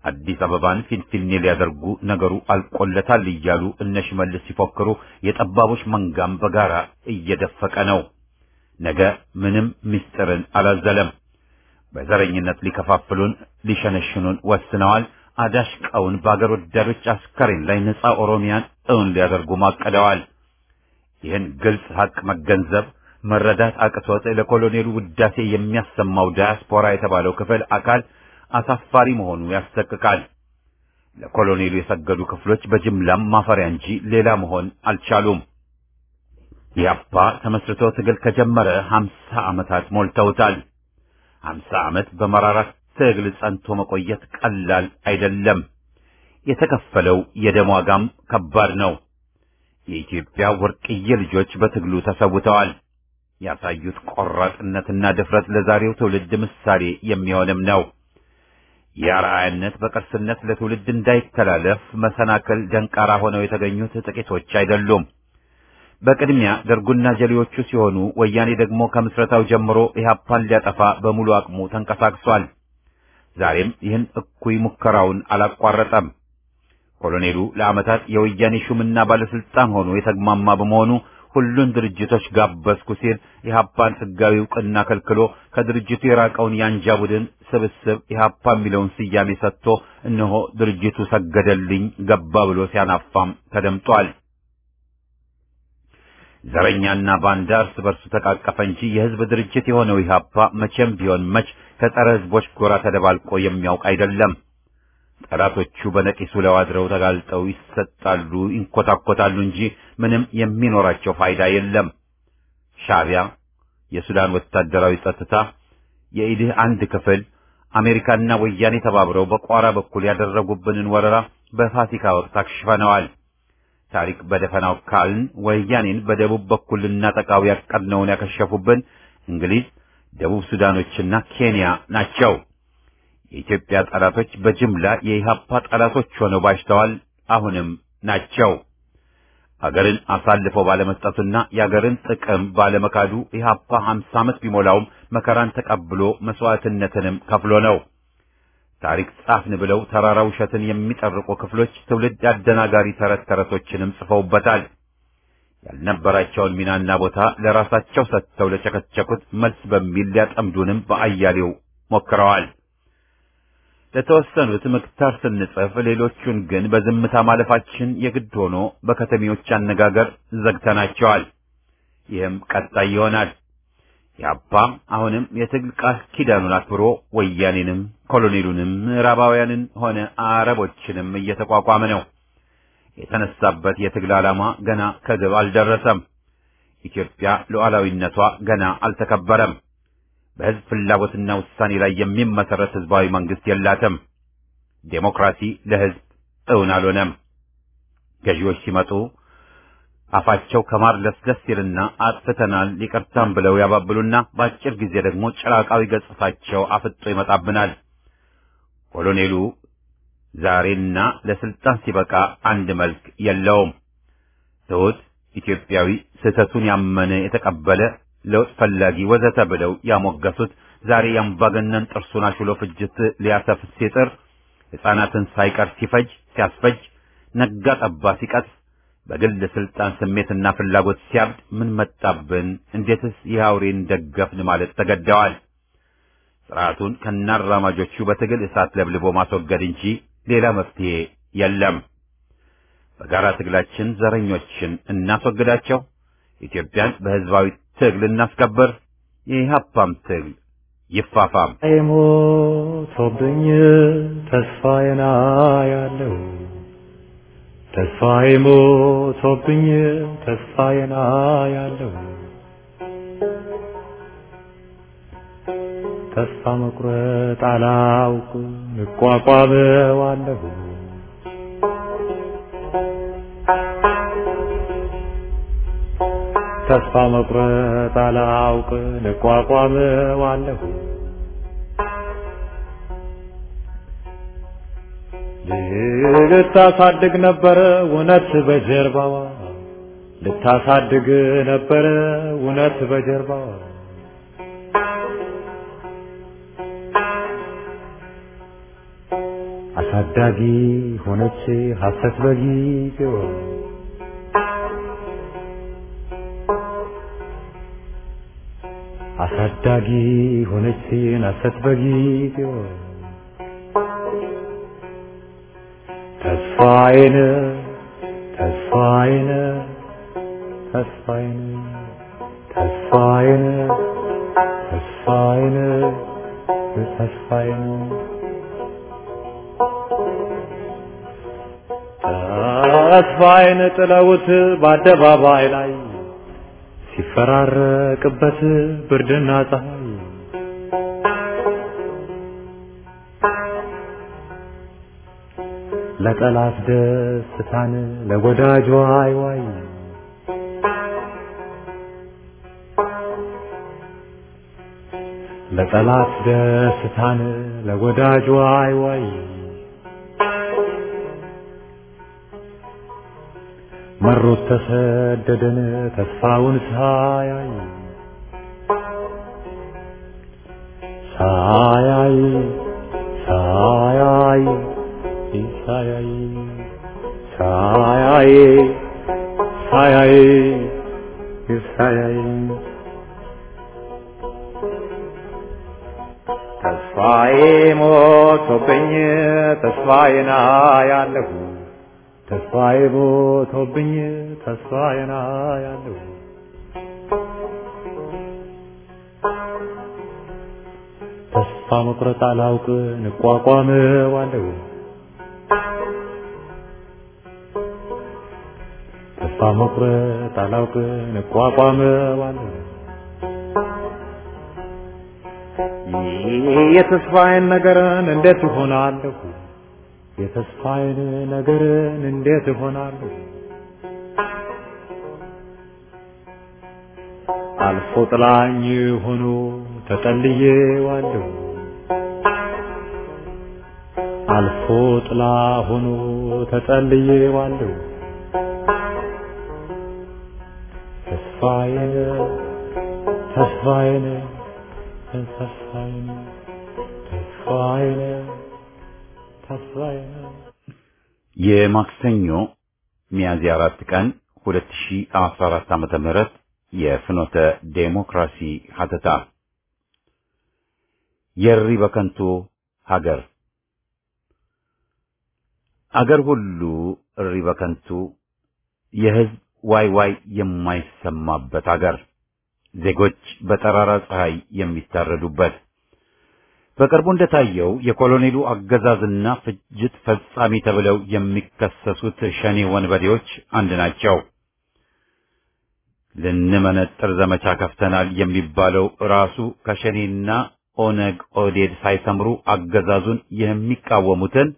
አዲስ አበባን ፊንፊኔ ሊያደርጉ ነገሩ አልቆለታል እያሉ እነ ሽመልስ ሲፎክሩ የጠባቦች መንጋም በጋራ እየደፈቀ ነው። ነገ ምንም ምስጢርን አላዘለም። በዘረኝነት ሊከፋፍሉን ሊሸነሽኑን ወስነዋል። አዳሽቃውን በአገር ወዳዶች አስከሬን ላይ ነፃ ኦሮሚያን እውን ሊያደርጉ ማቀደዋል። ይህን ግልጽ ሀቅ መገንዘብ መረዳት አቅቶት ለኮሎኔሉ ውዳሴ የሚያሰማው ዳያስፖራ የተባለው ክፍል አካል አሳፋሪ መሆኑ ያስጠቅቃል። ለኮሎኔሉ የሰገዱ ክፍሎች በጅምላም ማፈሪያ እንጂ ሌላ መሆን አልቻሉም። ኢህአፓ ተመስርቶ ትግል ከጀመረ ሀምሳ ዓመታት ሞልተውታል። ሀምሳ ዓመት በመራራ ትግል ጸንቶ መቆየት ቀላል አይደለም። የተከፈለው የደም ዋጋም ከባድ ነው። የኢትዮጵያ ወርቅዬ ልጆች በትግሉ ተሰውተዋል። ያሳዩት ቆራጥነትና ድፍረት ለዛሬው ትውልድ ምሳሌ የሚሆንም ነው። የአርአያነት በቅርስነት ለትውልድ እንዳይተላለፍ መሰናክል ደንቃራ ሆነው የተገኙት ጥቂቶች አይደሉም። በቅድሚያ ደርጉና ጀሌዎቹ ሲሆኑ ወያኔ ደግሞ ከምስረታው ጀምሮ ኢህአፓን ሊያጠፋ በሙሉ አቅሙ ተንቀሳቅሷል። ዛሬም ይህን እኩይ ሙከራውን አላቋረጠም። ኮሎኔሉ ለዓመታት የወያኔ ሹምና ባለስልጣን ሆኖ የተግማማ በመሆኑ ሁሉን ድርጅቶች ጋበዝኩ ሲል ኢህአፓን ህጋዊ እውቅና ከልክሎ ከድርጅቱ የራቀውን የአንጃ ቡድን ስብስብ ኢህአፓ የሚለውን ስያሜ ሰጥቶ እነሆ ድርጅቱ ሰገደልኝ ገባ ብሎ ሲያናፋም ተደምጧል። ዘረኛና ባንዳ እርስ በርሱ ተቃቀፈ እንጂ የህዝብ ድርጅት የሆነው ኢህአፓ መቼም ቢሆን መች ከጸረ ህዝቦች ጎራ ተደባልቆ የሚያውቅ አይደለም። ጠላቶቹ በነቂሱ ለዋድረው ተጋልጠው ይሰጣሉ፣ ይንኮታኮታሉ እንጂ ምንም የሚኖራቸው ፋይዳ የለም። ሻዕቢያ፣ የሱዳን ወታደራዊ ጸጥታ፣ የኢድህ አንድ ክፍል፣ አሜሪካና ወያኔ ተባብረው በቋራ በኩል ያደረጉብንን ወረራ በፋሲካ ወቅት አክሽፈነዋል። ታሪክ በደፈናው ካልን ወያኔን በደቡብ በኩል ልናጠቃው ያቀድነውን ያከሸፉብን እንግሊዝ፣ ደቡብ ሱዳኖችና ኬንያ ናቸው። የኢትዮጵያ ጠላቶች በጅምላ የኢህአፓ ጠላቶች ሆነው ባሽተዋል፣ አሁንም ናቸው። አገርን አሳልፈው ባለመስጠቱና የአገርን ጥቅም ባለመካዱ ኢህአፓ 50 ዓመት ቢሞላውም መከራን ተቀብሎ መስዋዕትነትንም ከፍሎ ነው። ታሪክ ጻፍን ብለው ተራራ ውሸትን የሚጠርቁ ክፍሎች ትውልድ አደናጋሪ ተረት ተረቶችንም ጽፈውበታል። ያልነበራቸውን ሚናና ቦታ ለራሳቸው ሰጥተው ለቸከቸኩት መልስ በሚል ሊያጠምዱንም በአያሌው ሞክረዋል። ለተወሰኑት ምክታር ስንጽፍ ሌሎቹን ግን በዝምታ ማለፋችን የግድ ሆኖ በከተሜዎች አነጋገር ዘግተናቸዋል። ይህም ቀጣይ ይሆናል። ያባ አሁንም የትግል ቃል ኪዳኑን አክብሮ ወያኔንም ኮሎኔሉንም ምዕራባውያንን ሆነ አረቦችንም እየተቋቋመ ነው። የተነሳበት የትግል ዓላማ ገና ከግብ አልደረሰም። ኢትዮጵያ ሉዓላዊነቷ ገና አልተከበረም። በሕዝብ ፍላጎትና ውሳኔ ላይ የሚመሰረት ሕዝባዊ መንግስት የላትም። ዴሞክራሲ ለሕዝብ እውን አልሆነም። ገዢዎች ሲመጡ አፋቸው ከማር ለስለስ ይልና አጥፍተናል ይቅርታም ብለው ያባብሉና በአጭር ጊዜ ደግሞ ጭራቃዊ ገጽታቸው አፍጦ ይመጣብናል። ኮሎኔሉ ዛሬና ለስልጣን ሲበቃ አንድ መልክ የለውም። ትሑት ኢትዮጵያዊ ስህተቱን ያመነ የተቀበለ ለውጥ ፈላጊ ወዘተ ብለው ያሞገሱት ዛሬ የአምባገነን ጥርሱን አሹሎ ፍጅት ሊያሰፍስ ሲጥር ሕፃናትን ሳይቀር ሲፈጅ ሲያስፈጅ ነጋ ጠባ ሲቀጥፍ በግል ስልጣን ስሜትና ፍላጎት ሲያብድ ምን መጣብን? እንዴትስ ይህ አውሬን ደገፍን ማለት ተገደዋል። ስርዓቱን ከናራማጆቹ በትግል እሳት ለብልቦ ማስወገድ እንጂ ሌላ መፍትሄ የለም። በጋራ ትግላችን ዘረኞችን እናስወግዳቸው። ኢትዮጵያን በህዝባዊ ትግል እናስከብር። የኢህአፓም ትግል ይፋፋም። ሞቶብኝ ተስፋዬና ያለው ተስፋዬ ሞቶብኝ ተስፋዬና ያለው ተስፋ መቁረጥ አላውቅ እቋቋመዋለሁ ተስፋ መቁረጥ አላውቅ እቋቋመዋለሁ ልታሳድግ ነበረ እውነት በጀርባዋ ልታሳድግ ነበረ እውነት በጀርባዋ አሳዳጊ ሆነች ሐሰት በጊዜው አሳዳጊ ሆነች ሐሰት በጊዜው ተስፋዬን ተስፋዬን ተስፋዬን ተስፋዬን ተስፋዬን ተስፋዬን ተስፋዬን ጥለውት በአደባባይ ላይ ሲፈራረቅበት ብርድና ፀሐይ ለጠላት ደስታን ለወዳጅ ዋይ ዋይ ለጠላት ደስታን ለወዳጅ ዋይ ዋይ መሮት ተሰደደን ተስፋውን ሳያይ ሳያይ ሳያይ ሳያይ ሳያይ ሳያይ ሳያይ ተስፋዬ ሞቶብኝ ተስፋዬን አያለሁ ተስፋዬ ሞቶብኝ ተስፋዬን አያለሁ ተስፋ መቁረጥ አላውቅ እንቋቋመዋለሁ ተስፋ መቁረጥ አላውቅ እንቋቋመዋለሁ የተስፋዬን ነገርን እንዴት እሆናለሁ የተስፋዬን ነገርን እንዴት እሆናለሁ አልፎ ጥላኝ ሆኖ ተጠልዬዋለሁ አልፎ ጥላ ሆኖ ተጠልዬዋለሁ ተስፋዬን ተስፋዬን ተስፋዬን ተስፋዬን ተስፋዬን የማክሰኞ ሚያዝያ አራት ቀን 2014 ዓመተ ምህረት የፍኖተ ዴሞክራሲ ሀተታ የሪ በከንቱ ሀገር አገር ሁሉ እሪ በከንቱ የህዝብ ዋይ ዋይ የማይሰማበት አገር ዜጎች በጠራራ ፀሐይ የሚታረዱበት በቅርቡ እንደታየው የኮሎኔሉ አገዛዝና ፍጅት ፈጻሚ ተብለው የሚከሰሱት ሸኔ ወንበዴዎች አንድ ናቸው። ልንመነጥር ዘመቻ ከፍተናል የሚባለው ራሱ ከሸኔና ኦነግ ኦዴድ ሳይሰምሩ አገዛዙን የሚቃወሙትን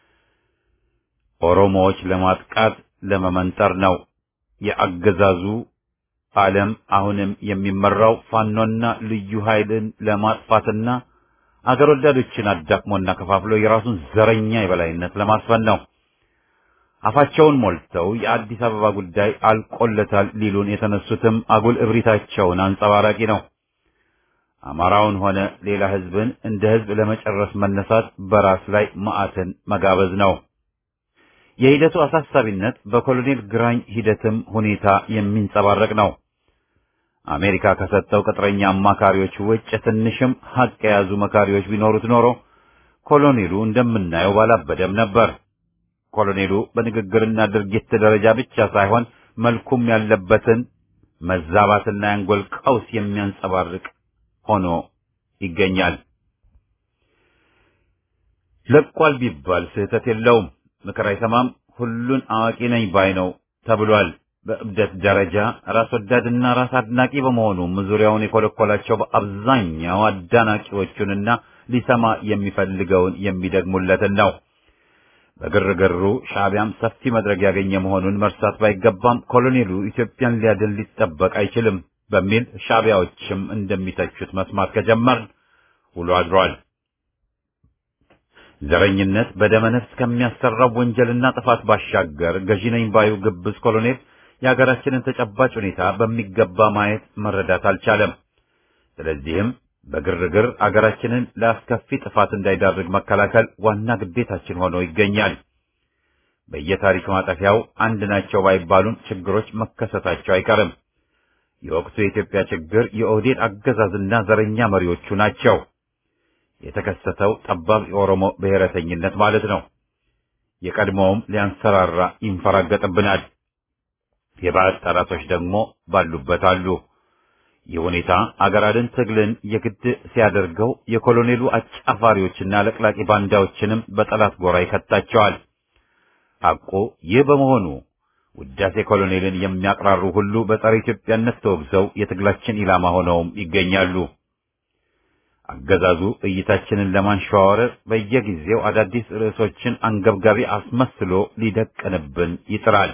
ኦሮሞዎች ለማጥቃት ለመመንጠር ነው። የአገዛዙ ዓለም አሁንም የሚመራው ፋኖና ልዩ ኃይልን ለማጥፋትና አገር ወዳዶችን አዳክሞና ከፋፍሎ የራሱን ዘረኛ የበላይነት ለማስፈን ነው። አፋቸውን ሞልተው የአዲስ አበባ ጉዳይ አልቆለታል ሊሉን የተነሱትም አጉል እብሪታቸውን አንጸባራቂ ነው። አማራውን ሆነ ሌላ ህዝብን እንደ ህዝብ ለመጨረስ መነሳት በራስ ላይ መዓትን መጋበዝ ነው። የሂደቱ አሳሳቢነት በኮሎኔል ግራኝ ሂደትም ሁኔታ የሚንጸባረቅ ነው። አሜሪካ ከሰጠው ቅጥረኛ አማካሪዎች ውጭ ትንሽም ሀቅ የያዙ መካሪዎች ቢኖሩት ኖሮ ኮሎኔሉ እንደምናየው ባላበደም ነበር። ኮሎኔሉ በንግግርና ድርጊት ደረጃ ብቻ ሳይሆን መልኩም ያለበትን መዛባትና የአንጎል ቀውስ የሚያንጸባርቅ ሆኖ ይገኛል። ለቋል ቢባል ስህተት የለውም። ምክር አይሰማም፣ ሁሉን አዋቂ ነኝ ባይ ነው ተብሏል። በእብደት ደረጃ ራስ ወዳድና ራስ አድናቂ በመሆኑም ዙሪያውን የኮለኮላቸው በአብዛኛው አዳናቂዎቹንና ሊሰማ የሚፈልገውን የሚደግሙለትን ነው። በግርግሩ ሻዕቢያም ሰፊ መድረክ ያገኘ መሆኑን መርሳት ባይገባም ኮሎኔሉ ኢትዮጵያን ሊያድን ሊጠበቅ አይችልም በሚል ሻዕቢያዎችም እንደሚተቹት መስማት ከጀመርን ውሎ አድሯል። ዘረኝነት በደመ ነፍስ ከሚያሰራው ወንጀልና ጥፋት ባሻገር ገዢ ነኝ ባዩ ግብዝ ኮሎኔል የሀገራችንን ተጨባጭ ሁኔታ በሚገባ ማየት መረዳት አልቻለም። ስለዚህም በግርግር አገራችንን ለአስከፊ ጥፋት እንዳይዳርግ መከላከል ዋና ግዴታችን ሆኖ ይገኛል። በየታሪክ ማጠፊያው አንድ ናቸው ባይባሉም ችግሮች መከሰታቸው አይቀርም። የወቅቱ የኢትዮጵያ ችግር የኦህዴድ አገዛዝና ዘረኛ መሪዎቹ ናቸው። የተከሰተው ጠባብ የኦሮሞ ብሔረተኝነት ማለት ነው። የቀድሞውም ሊያንሰራራ ይንፈራገጥብናል። የባዕድ ጠላቶች ደግሞ ባሉበት አሉ። ይህ ሁኔታ አገር አድን ትግልን የግድ ሲያደርገው የኮሎኔሉ አጫፋሪዎችና ለቅላቂ ባንዳዎችንም በጠላት ጎራ ይከታቸዋል። ሐቁ ይህ በመሆኑ ውዳሴ ኮሎኔልን የሚያቅራሩ ሁሉ በጸረ ኢትዮጵያነት ተወግዘው የትግላችን ኢላማ ሆነውም ይገኛሉ። አገዛዙ እይታችንን ለማንሸዋወር በየጊዜው አዳዲስ ርዕሶችን አንገብጋቢ አስመስሎ ሊደቅንብን ይጥራል።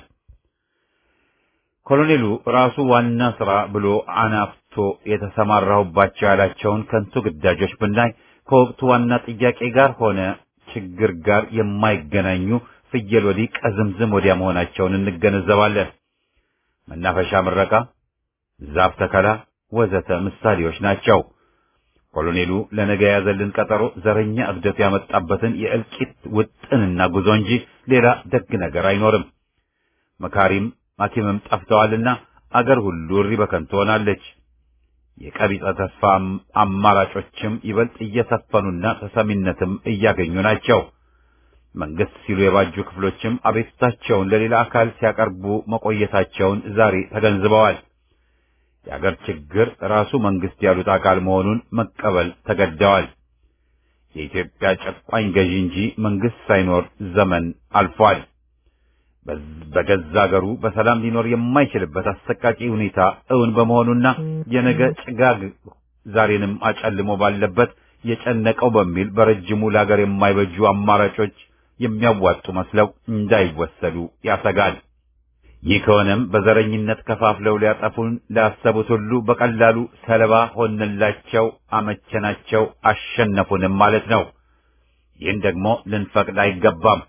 ኮሎኔሉ ራሱ ዋና ሥራ ብሎ አናፍቶ የተሰማራሁባቸው ያላቸውን ከንቱ ግዳጆች ብናይ ከወቅቱ ዋና ጥያቄ ጋር ሆነ ችግር ጋር የማይገናኙ ፍየል ወዲህ ቀዝምዝም ወዲያ መሆናቸውን እንገነዘባለን። መናፈሻ ምረቃ፣ ዛፍ ተከላ ወዘተ ምሳሌዎች ናቸው። ኮሎኔሉ ለነገ የያዘልን ቀጠሮ ዘረኛ እብደቱ ያመጣበትን የእልቂት ውጥንና ጉዞ እንጂ ሌላ ደግ ነገር አይኖርም። መካሪም ሐኪምም ጠፍተዋልና አገር ሁሉ እሪ በከንቱ ሆናለች። የቀቢጸ ተስፋ አማራጮችም ይበልጥ እየሰፈኑና ተሰሚነትም እያገኙ ናቸው። መንግስት ሲሉ የባጁ ክፍሎችም አቤቱታቸውን ለሌላ አካል ሲያቀርቡ መቆየታቸውን ዛሬ ተገንዝበዋል። የአገር ችግር ራሱ መንግስት ያሉት አካል መሆኑን መቀበል ተገደዋል። የኢትዮጵያ ጨቋኝ ገዢ እንጂ መንግስት ሳይኖር ዘመን አልፏል። በገዛ አገሩ በሰላም ሊኖር የማይችልበት አሰቃቂ ሁኔታ እውን በመሆኑና የነገ ጭጋግ ዛሬንም አጨልሞ ባለበት የጨነቀው በሚል በረጅሙ ለአገር የማይበጁ አማራጮች የሚያዋጡ መስለው እንዳይወሰዱ ያሰጋል። ይህ ከሆነም በዘረኝነት ከፋፍለው ሊያጠፉን ላሰቡት ሁሉ በቀላሉ ሰለባ ሆንላቸው፣ አመቸናቸው፣ አሸነፉንም ማለት ነው። ይህን ደግሞ ልንፈቅድ አይገባም።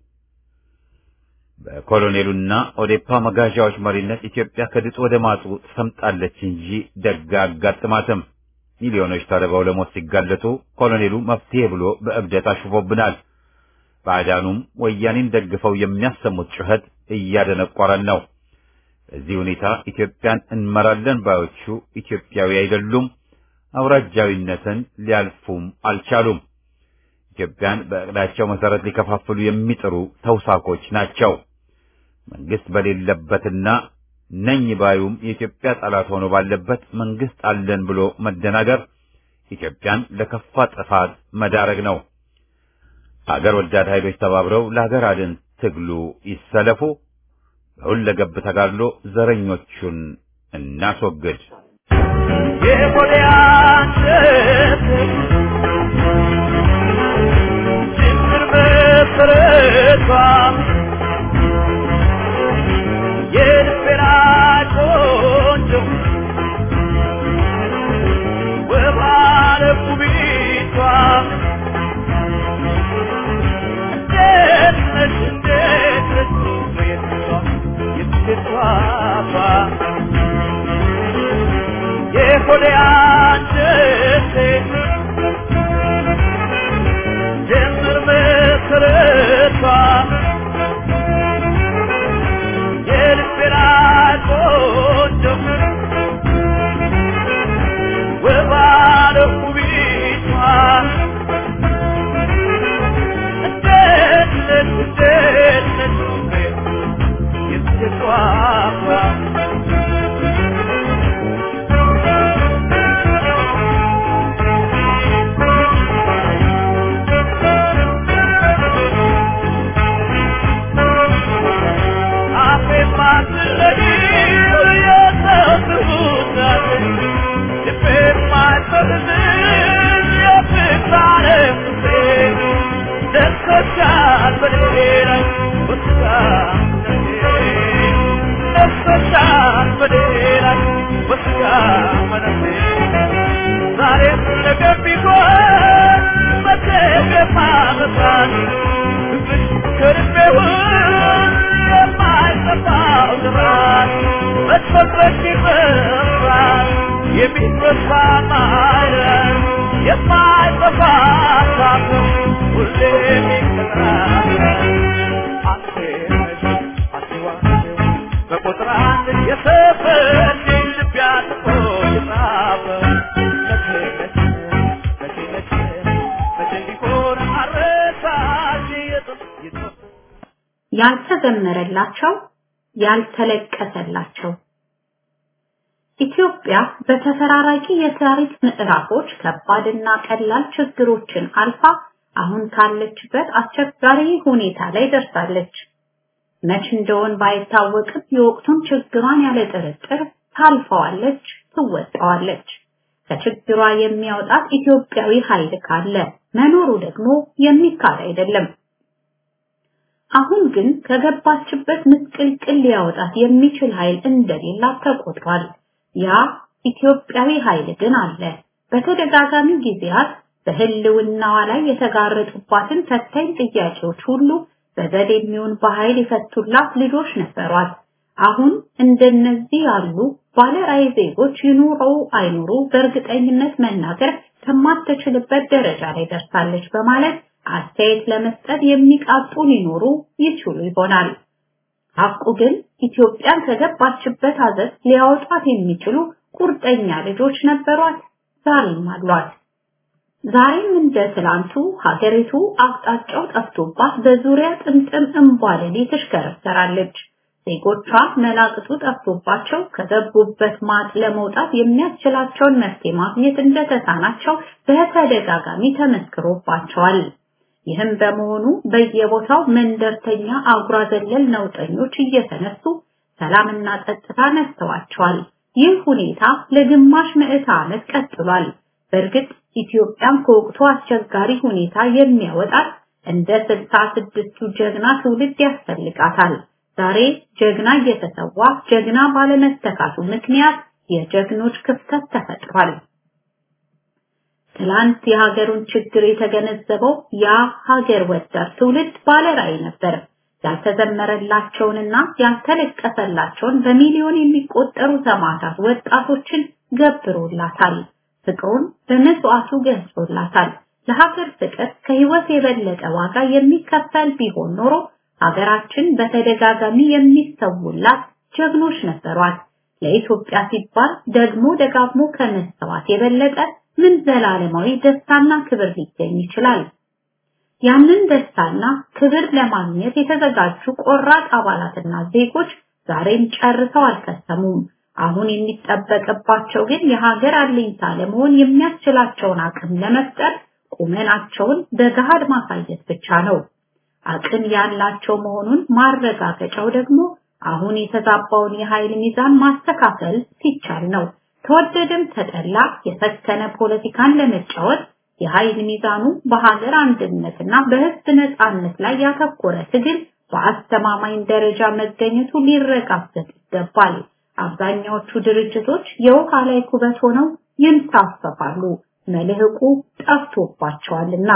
በኮሎኔሉና ኦዴፓ መጋዣዎች መሪነት ኢትዮጵያ ከድጡ ወደ ማጡ ትሰምጣለች እንጂ ደጋ አጋጥማትም። ሚሊዮኖች ተርበው ለሞት ሲጋለጡ ኮሎኔሉ መፍትሄ ብሎ በእብደት አሽፎብናል። ባዕዳኑም ወያኔን ደግፈው የሚያሰሙት ጩኸት እያደነቆረን ነው። በዚህ ሁኔታ ኢትዮጵያን እንመራለን ባዮቹ ኢትዮጵያዊ አይደሉም፣ አውራጃዊነትን ሊያልፉም አልቻሉም። ኢትዮጵያን በእቅዳቸው መሰረት ሊከፋፍሉ የሚጥሩ ተውሳኮች ናቸው። መንግስት በሌለበትና ነኝ ባዩም የኢትዮጵያ ጠላት ሆኖ ባለበት መንግስት አለን ብሎ መደናገር ኢትዮጵያን ለከፋ ጥፋት መዳረግ ነው። አገር ወዳድ ኃይሎች ተባብረው ለሀገር አድን ትግሉ ይሰለፉ። በሁለገብ ተጋድሎ ዘረኞቹን እናስወግድ። ችግር መሰረቷ የልቤና ቆንጆ ወባለ ቁቢቷ እንዴት ነሽ እንዴት ነሽ የትቷ የትቷቷ የሆዴ አንጀቴ ጀምር መሰረቷ የልቤና ቆንጆ ወባለ ውቢቷ እንዴት ነሽ እንዴት ነሽ የትቷቷ ዛሬም ነገም ቢሆን መደገፍ አመጣን ከልቤ ውስጥ የማይጠፋው ዝራት መጥፈት ይመራል የሚረሳ ማለት በቁጥር አንድ የሰፈር ልብ ያጥፎ የጻፈ መቼ መቼ መቼ መቼ መቼ ቢሆን አረሳሽ የጥንት የጥንት ያልተዘመረላቸው ያልተለቀሰላቸው ኢትዮጵያ በተፈራራቂ የታሪክ ምዕራፎች ከባድና ቀላል ችግሮችን አልፋ አሁን ካለችበት አስቸጋሪ ሁኔታ ላይ ደርሳለች። መች እንደሆን ባይታወቅም የወቅቱን ችግሯን ያለ ጥርጥር ታልፈዋለች፣ ትወጣዋለች። ከችግሯ የሚያወጣት ኢትዮጵያዊ ኃይል ካለ መኖሩ ደግሞ የሚካድ አይደለም። አሁን ግን ከገባችበት ምስቅልቅል ሊያወጣት የሚችል ኃይል እንደሌላት ተቆጥሯል። ያ ኢትዮጵያዊ ኃይል ግን አለ። በተደጋጋሚ ጊዜያት በህልውናዋ ላይ የተጋረጡባትን ፈታኝ ጥያቄዎች ሁሉ በዘዴ የሚሆን በኃይል የፈቱላት ልጆች ነበሯት። አሁን እንደነዚህ ያሉ ባለ ራዕይ ዜጎች ይኑረው አይኑሩ በእርግጠኝነት መናገር ከማትችልበት ደረጃ ላይ ደርሳለች በማለት አስተያየት ለመስጠት የሚቃጡ ሊኖሩ ይችሉ ይሆናል። ሐቁ ግን ኢትዮጵያን ከገባችበት አዘት ሊያወጣት የሚችሉ ቁርጠኛ ልጆች ነበሯት፣ ዛሬም አሏት። ዛሬም እንደ ትላንቱ ሀገሪቱ አቅጣጫው ጠፍቶባት በዙሪያ ጥምጥም እምቧለሌ ትሽከረከራለች። ዜጎቿ መላቅጡ ጠፍቶባቸው ከገቡበት ማጥ ለመውጣት የሚያስችላቸውን መፍትሄ ማግኘት እንደተሳናቸው በተደጋጋሚ ተመስክሮባቸዋል። ይህም በመሆኑ በየቦታው መንደርተኛ አጉራ ዘለል ነውጠኞች እየተነሱ ሰላምና ጸጥታ ነስተዋቸዋል። ይህ ሁኔታ ለግማሽ ምዕተ ዓመት ቀጥሏል። በእርግጥ ኢትዮጵያን ከወቅቱ አስቸጋሪ ሁኔታ የሚያወጣት እንደ ስልሳ ስድስቱ ጀግና ትውልድ ያስፈልጋታል። ዛሬ ጀግና እየተሰዋ ጀግና ባለመተካቱ ምክንያት የጀግኖች ክፍተት ተፈጥሯል። ትላንት የሀገሩን ችግር የተገነዘበው ያ ሀገር ወዳድ ትውልድ ባለራዕይ ነበር። ያልተዘመረላቸውንና ያልተለቀሰላቸውን በሚሊዮን የሚቆጠሩ ሰማዕታት ወጣቶችን ገብሮላታል። ፍቅሩን በመስዋዕቱ ገልጾላታል። ለሀገር ፍቅር ከህይወት የበለጠ ዋጋ የሚከፈል ቢሆን ኖሮ ሀገራችን በተደጋጋሚ የሚሰውላት ጀግኖች ነበሯት። ለኢትዮጵያ ሲባል ደግሞ ደጋግሞ ከመሰዋት የበለጠ ምን ዘላለማዊ ደስታና ክብር ሊገኝ ይችላል? ያንን ደስታና ክብር ለማግኘት የተዘጋጁ ቆራጥ አባላትና ዜጎች ዛሬም ጨርሰው አልከሰሙም። አሁን የሚጠበቅባቸው ግን የሀገር አለኝታ ለመሆን የሚያስችላቸውን አቅም ለመፍጠር ቁመናቸውን በገሃድ ማሳየት ብቻ ነው። አቅም ያላቸው መሆኑን ማረጋገጫው ደግሞ አሁን የተዛባውን የኃይል ሚዛን ማስተካከል ሲቻል ነው። ተወደደም ተጠላ የሰከነ ፖለቲካን ለመጫወት የኃይል ሚዛኑ በሀገር አንድነትና በህዝብ ነጻነት ላይ ያተኮረ ትግል በአስተማማኝ ደረጃ መገኘቱ ሊረጋገጥ ይገባል። አብዛኛዎቹ ድርጅቶች የውሃ ላይ ኩበት ሆነው ይንሳፈፋሉ፣ መልህቁ ጠፍቶባቸዋልና።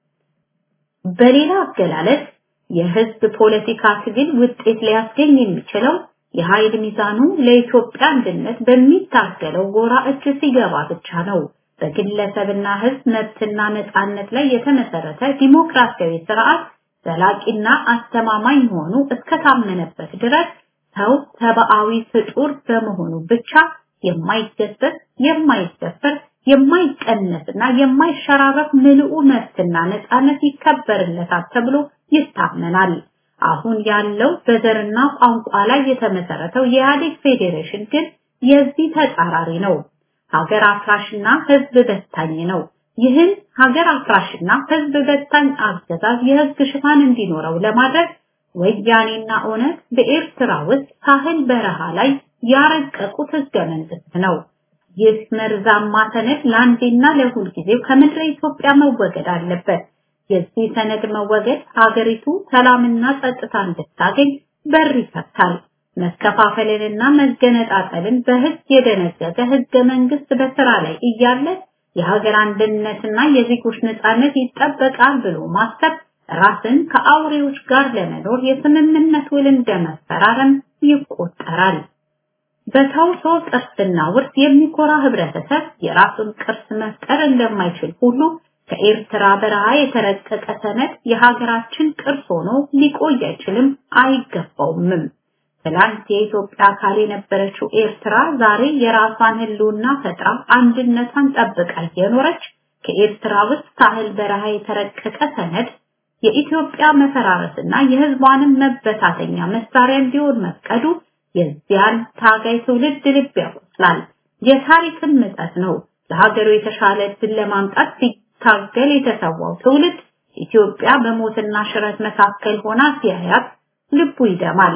በሌላ አገላለጽ የህዝብ ፖለቲካ ትግል ውጤት ሊያስገኝ የሚችለው የኃይል ሚዛኑ ለኢትዮጵያ አንድነት በሚታገለው ጎራ እጅ ሲገባ ብቻ ነው። በግለሰብና ህዝብ መብትና ነጻነት ላይ የተመሰረተ ዲሞክራሲያዊ ስርዓት ዘላቂና አስተማማኝ መሆኑ እስከታመነበት ድረስ ሰው ሰብአዊ ፍጡር በመሆኑ ብቻ የማይገሰስ፣ የማይደፈር፣ የማይቀነስና የማይሸራረፍ ምልኡ መብትና ነጻነት ይከበርለታል ተብሎ ይታመናል። አሁን ያለው በዘርና ቋንቋ ላይ የተመሰረተው የኢህአዴግ ፌዴሬሽን ግን የዚህ ተጻራሪ ነው። ሀገር አፍራሽና ህዝብ በታኝ ነው። ይህን ሀገር አፍራሽና ህዝብ በታኝ አገዛዝ የህግ ሽፋን እንዲኖረው ለማድረግ ወያኔና ኦነግ በኤርትራ ውስጥ ሳህል በረሃ ላይ ያረቀቁት ህገ መንግስት ነው። ይህ መርዛማ ሰነድ ለአንዴና ለሁል ጊዜው ከምድረ ኢትዮጵያ መወገድ አለበት። የዚህ ሰነድ መወገድ ሀገሪቱ ሰላምና ጸጥታ እንድታገኝ በር ይከፍታል። መከፋፈልንና መገነጣጠልን በህግ የደነገገ ህገ መንግስት በስራ ላይ እያለ የሀገር አንድነትና የዜጎች ነጻነት ይጠበቃል ብሎ ማሰብ ራስን ከአውሬዎች ጋር ለመኖር የስምምነት ውል እንደመፈራረም ይቆጠራል። በተውሶ ቅርስና ውርስ የሚኮራ ህብረተሰብ የራሱን ቅርስ መፍጠር እንደማይችል ሁሉ ከኤርትራ በረሃ የተረቀቀ ሰነድ የሀገራችን ቅርስ ሆኖ ሊቆይ አይችልም፣ አይገባውምም። ትላንት የኢትዮጵያ አካል የነበረችው ኤርትራ ዛሬ የራሷን ህልውና ፈጥራ አንድነቷን ጠብቃ እየኖረች ከኤርትራ ውስጥ ሳህል በረሃ የተረቀቀ ሰነድ የኢትዮጵያ መፈራረስና የህዝቧንም መበታተኛ መሳሪያ እንዲሆን መፍቀዱ የዚያን ታጋይ ትውልድ ልብ ያቆስላል። የታሪክም ምጸት ነው። ለሀገሩ የተሻለ እድል ለማምጣት ሲታገል የተሰዋው ትውልድ ኢትዮጵያ በሞትና ሽረት መካከል ሆና ሲያያት ልቡ ይደማል።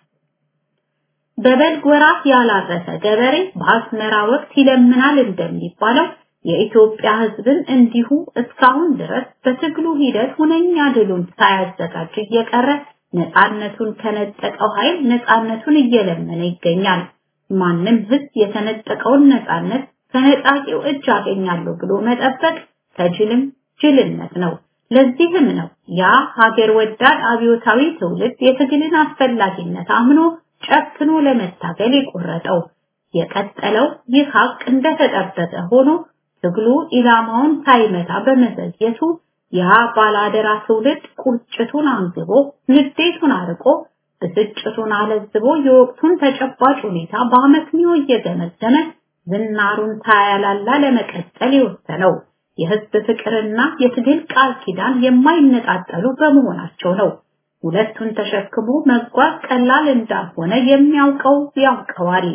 በበልግ ወራት ያላረሰ ገበሬ በአስመራ ወቅት ይለምናል እንደሚባለው የኢትዮጵያ ህዝብን እንዲሁ እስካሁን ድረስ በትግሉ ሂደት ሁነኛ ድሉን ሳያዘጋጅ እየቀረ ነፃነቱን ከነጠቀው ኃይል ነፃነቱን እየለመነ ይገኛል። ማንም ህዝብ የተነጠቀውን ነፃነት ከነጣቂው እጅ አገኛለሁ ብሎ መጠበቅ ከጅልም ጅልነት ነው። ለዚህም ነው ያ ሀገር ወዳድ አብዮታዊ ትውልድ የትግልን አስፈላጊነት አምኖ ጨክኖ ለመታገል የቆረጠው። የቀጠለው ይህ ሀቅ እንደተጠበቀ ሆኖ ትግሉ ኢላማውን ሳይመታ በመዘግየቱ ያ ባላደራ ትውልድ ቁጭቱን አንግቦ ንዴቱን አርቆ ብስጭቱን አለዝቦ የወቅቱን ተጨባጭ ሁኔታ በአመክንዮ እየገመገመ ዝናሩን ሳያላላ ለመቀጠል የወሰነው የህዝብ ፍቅርና የትግል ቃል ኪዳን የማይነጣጠሉ በመሆናቸው ነው። ሁለቱን ተሸክሞ መጓዝ ቀላል እንዳልሆነ የሚያውቀው ያውቀዋል።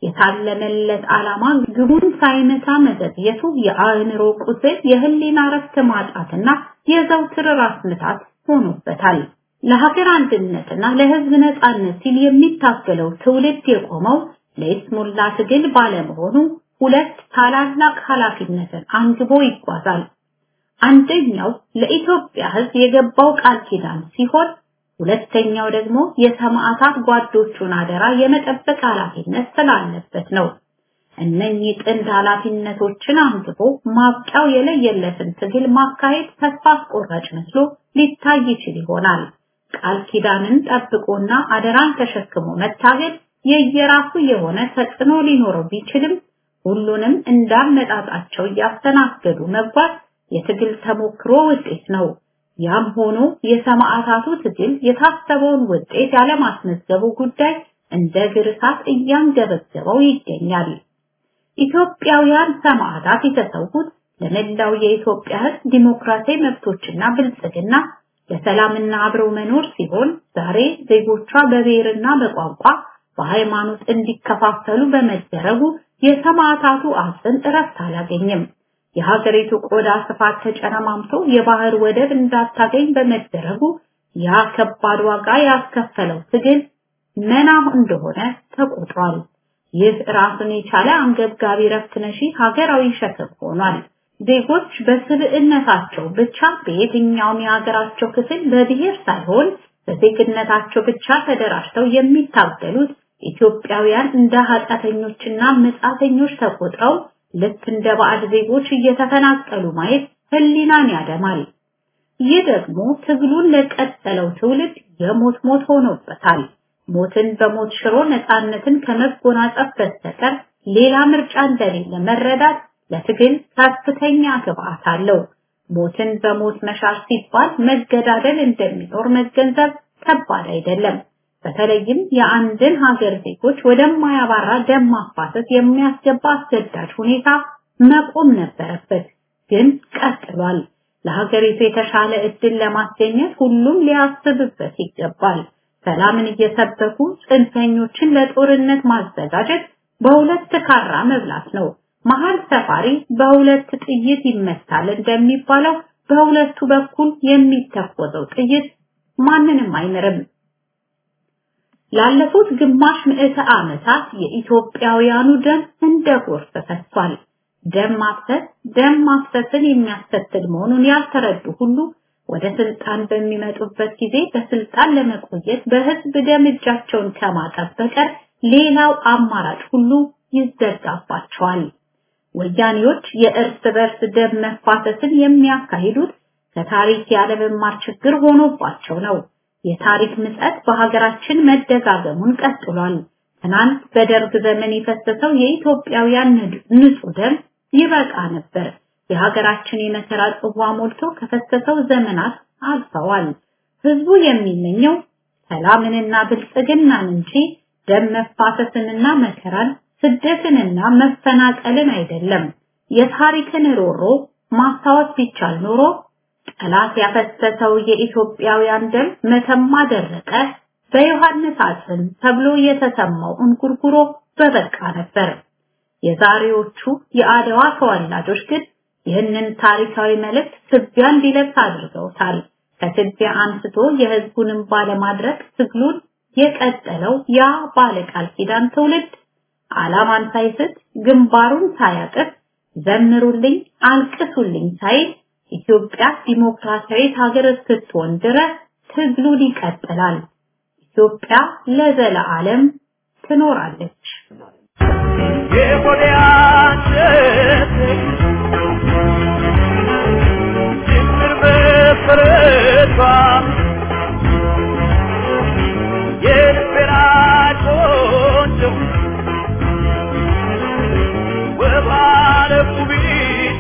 የታለመለት ዓላማ ግቡን ሳይመታ መዘግየቱ የአእምሮ ቁስል፣ የህሊና ረፍት ማጣትና የዘውትር ራስ ምታት ሆኖበታል። ለሀገር አንድነትና ለህዝብ ነጻነት ሲል የሚታገለው ትውልድ የቆመው ለይስሙላ ትግል ባለመሆኑ ሁለት ታላላቅ ኃላፊነትን አንግቦ ይጓዛል። አንደኛው ለኢትዮጵያ ህዝብ የገባው ቃል ኪዳን ሲሆን ሁለተኛው ደግሞ የሰማዕታት ጓዶቹን አደራ የመጠበቅ ኃላፊነት ስላለበት ነው። እነኚህ ጥንድ ኃላፊነቶችን አንግቦ ማብቂያው የለየለትን ትግል ማካሄድ ተስፋ አስቆራጭ መስሎ ሊታይ ይችል ይሆናል። ቃል ኪዳንን ጠብቆና አደራን ተሸክሞ መታገል የየራሱ የሆነ ተጽዕኖ ሊኖረው ቢችልም ሁሉንም እንዳመጣጣቸው እያስተናገዱ መጓዝ የትግል ተሞክሮ ውጤት ነው። ያም ሆኖ የሰማዕታቱ ትግል የታሰበውን ውጤት ያለማስመዝገቡ ጉዳይ እንደ ግርሳት እያንገበገበው ይገኛል። ኢትዮጵያውያን ሰማዕታት የተሰዉት ለመላው የኢትዮጵያ ሕዝብ ዲሞክራሲያዊ መብቶችና ብልጽግና ለሰላምና አብረው መኖር ሲሆን ዛሬ ዜጎቿ በብሔርና በቋንቋ በሃይማኖት እንዲከፋፈሉ በመደረጉ የሰማዕታቱ አጽም እረፍት አላገኘም። የሀገሪቱ ቆዳ ስፋት ተጨረማምቶ የባህር ወደብ እንዳታገኝ በመደረጉ ያ ከባድ ዋጋ ያስከፈለው ትግል መና እንደሆነ ተቆጥሯል። ይህ ራሱን የቻለ አንገብጋቢ ረፍት ነሺ ሀገራዊ ሸክም ሆኗል። ዜጎች በስብዕነታቸው ብቻ በየትኛውም የሀገራቸው ክፍል በብሔር ሳይሆን በዜግነታቸው ብቻ ተደራጅተው የሚታገሉት ኢትዮጵያውያን እንደ ኃጢአተኞችና መጻተኞች ተቆጥረው ልክ እንደ ባዕድ ዜጎች እየተፈናቀሉ ማየት ህሊናን ያደማል። ይህ ደግሞ ትግሉን ለቀጠለው ትውልድ የሞት ሞት ሆኖበታል። ሞትን በሞት ሽሮ ነፃነትን ከመጎናጸፍ በስተቀር ሌላ ምርጫ እንደሌለ መረዳት ለትግል ከፍተኛ ግብአት አለው። ሞትን በሞት መሻር ሲባል መገዳደል እንደሚኖር መገንዘብ ከባድ አይደለም። በተለይም የአንድን ሀገር ዜጎች ወደማያባራ ደም ማፋሰስ የሚያስገባ አስገዳጅ ሁኔታ መቆም ነበረበት፣ ግን ቀጥሏል። ለሀገሪቱ የተሻለ እድል ለማስገኘት ሁሉም ሊያስብበት ይገባል። ሰላምን እየሰበኩ ጽንፈኞችን ለጦርነት ማዘጋጀት በሁለት ካራ መብላት ነው። መሀል ሰፋሪ በሁለት ጥይት ይመታል እንደሚባለው በሁለቱ በኩል የሚተኮሰው ጥይት ማንንም አይምርም። ላለፉት ግማሽ ምዕተ ዓመታት የኢትዮጵያውያኑ ደም እንደ ጎርፍ ፈሷል። ደም ማፍሰስ ደም ማፍሰስን የሚያስከትል መሆኑን ያልተረዱ ሁሉ ወደ ስልጣን በሚመጡበት ጊዜ በስልጣን ለመቆየት በህዝብ ደም እጃቸውን ከማጠብ በቀር ሌላው አማራጭ ሁሉ ይዘጋባቸዋል። ወያኔዎች የእርስ በርስ ደም መፋሰስን የሚያካሂዱት ከታሪክ ያለመማር ችግር ሆኖባቸው ነው። የታሪክ ምጸት በሀገራችን መደጋገሙን ቀጥሏል። ትናንት በደርግ ዘመን የፈሰሰው የኢትዮጵያውያን ንጹህ ደም ይበቃ ነበር። የሀገራችን የመከራ ጽዋ ሞልቶ ከፈሰሰው ዘመናት አልፈዋል። ህዝቡ የሚመኘው ሰላምንና ብልጽግናን እንጂ ደም መፋሰስንና መከራን ስደትንና መፈናቀልን አይደለም። የታሪክን ሮሮ ማስታወስ ቢቻል ኖሮ ጠላት ያፈሰሰው የኢትዮጵያውያን ደም መተማ ደረቀ፣ በዮሐንስ አጽም ተብሎ የተሰማው እንጉርጉሮ በበቃ ነበር። የዛሬዎቹ የአድዋ ተወላጆች ግን ይህንን ታሪካዊ መልእክት ትቢያ እንዲለብስ አድርገውታል። ከትቢያ አንስቶ የህዝቡንም ባለማድረግ ትግሉን የቀጠለው ያ ባለቃል ኪዳን ትውልድ ዓላማን ሳይስት ግንባሩን ሳያቅፍ ዘምሩልኝ አልቅሱልኝ ሳይል ኢትዮጵያ ዲሞክራሲያዊት ሀገር እስክትሆን ድረስ ትግሉን ይቀጥላል። ኢትዮጵያ ለዘለዓለም ትኖራለች። የሆዲያችን ጅምር መሰረቷ የልቤና ቆንጆ ወባለ ውቢቷ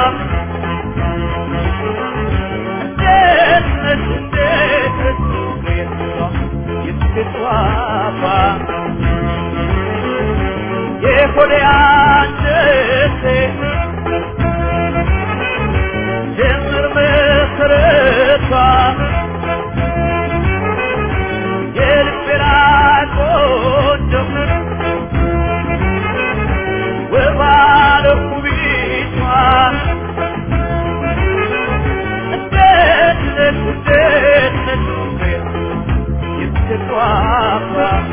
እንዴት ነሽ እንዴት ነሽ የትቷቷ የሆዴ አንጀቴ ጀምር መሰረቷ የልቤና ቆንጆ ወባለ ውቢቷ እንዴት ነሽ እንዴት ነሽ የትቷቷ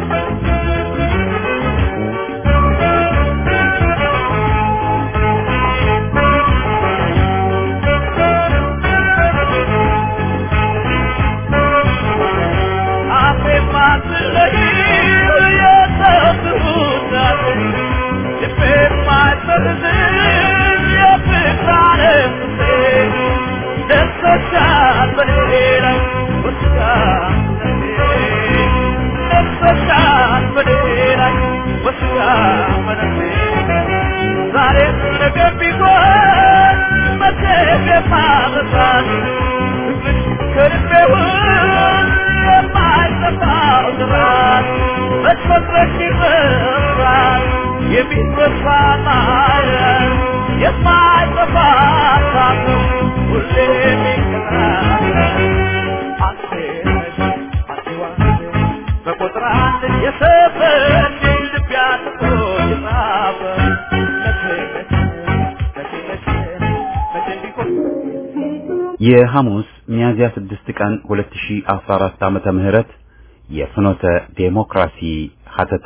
ዛሬ ነገ ቢሆን መቼ የማበሳት ከልቤ ውስጥ የማይጠፋው ስራት መትፈጥረሽ ይበራል የሚስበሳ ማለት የማይጠፋ ሳት ሁሌ የሚቀራል አንቴ ነሽ አንቺ ዋንቴ በቁጥር አንድ የሰፈች ልብ ያጥፎ የጻፈ መቼ መቼ መቼ መቼ መቼ ቢሆን የሐሙስ ሚያዝያ 6 ቀን 2014 ዓመተ ምህረት የፍኖተ ዴሞክራሲ ሀተታ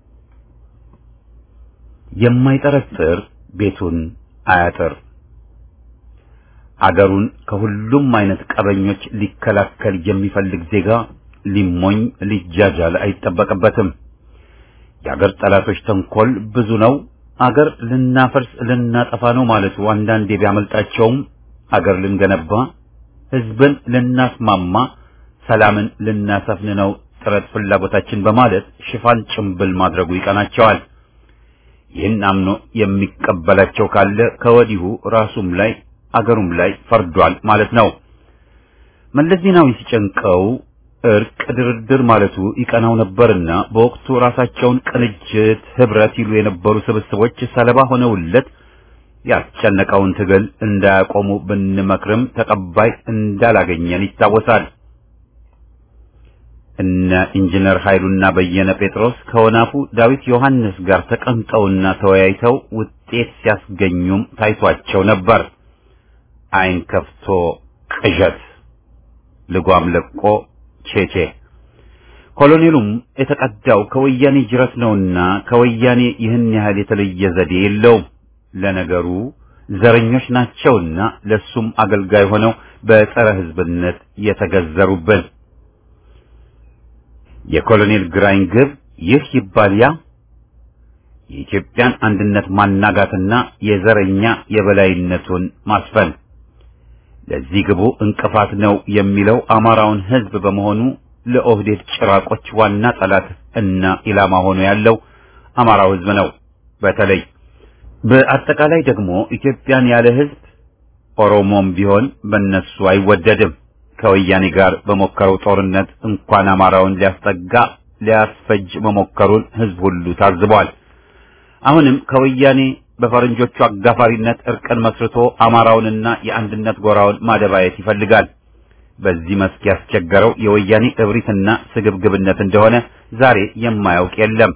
የማይጠረጥር ቤቱን አያጥር። አገሩን ከሁሉም አይነት ቀበኞች ሊከላከል የሚፈልግ ዜጋ ሊሞኝ ሊጃጃል አይጠበቅበትም። የአገር ጠላቶች ተንኮል ብዙ ነው። አገር ልናፈርስ ልናጠፋ ነው ማለቱ አንዳንዴ ቢያመልጣቸውም አገር ልንገነባ፣ ህዝብን ልናስማማ፣ ሰላምን ልናሰፍን ነው ጥረት ፍላጎታችን በማለት ሽፋን ጭምብል ማድረጉ ይቀናቸዋል። ይህን አምኖ የሚቀበላቸው ካለ ከወዲሁ ራሱም ላይ አገሩም ላይ ፈርዷል ማለት ነው። መለስ ዜናዊ ሲጨንቀው እርቅ፣ ድርድር ማለቱ ይቀናው ነበርና በወቅቱ ራሳቸውን ቅንጅት፣ ህብረት ይሉ የነበሩ ስብስቦች ሰለባ ሆነውለት ያስጨነቀውን ትግል እንዳያቆሙ ብንመክርም ተቀባይ እንዳላገኘን ይታወሳል። እነ ኢንጂነር ኃይሉና በየነ ጴጥሮስ ከወናፉ ዳዊት ዮሐንስ ጋር ተቀምጠውና ተወያይተው ውጤት ሲያስገኙም ታይቷቸው ነበር። አይን ከፍቶ ቅዠት፣ ልጓም ለቆ ቼቼ። ኮሎኔሉም የተቀዳው ከወያኔ ጅረት ነውና ከወያኔ ይህን ያህል የተለየ ዘዴ የለውም። ለነገሩ ዘረኞች ናቸውና ለሱም አገልጋይ ሆነው በጸረ ህዝብነት የተገዘሩብን። የኮሎኔል ግራኝ ግብ ይህ ይባል ያ የኢትዮጵያን አንድነት ማናጋትና የዘረኛ የበላይነቱን ማስፈን። ለዚህ ግቡ እንቅፋት ነው የሚለው አማራውን ህዝብ በመሆኑ ለኦህዴድ ጭራቆች ዋና ጠላት እና ኢላማ ሆኖ ያለው አማራው ህዝብ ነው። በተለይ በአጠቃላይ ደግሞ ኢትዮጵያን ያለ ህዝብ ኦሮሞም ቢሆን በነሱ አይወደድም። ከወያኔ ጋር በሞከረው ጦርነት እንኳን አማራውን ሊያስጠጋ ሊያስፈጅ መሞከሩን ህዝብ ሁሉ ታዝቧል። አሁንም ከወያኔ በፈረንጆቹ አጋፋሪነት እርቅን መስርቶ አማራውንና የአንድነት ጎራውን ማደባየት ይፈልጋል። በዚህ መስክ ያስቸገረው የወያኔ እብሪትና ስግብግብነት እንደሆነ ዛሬ የማያውቅ የለም።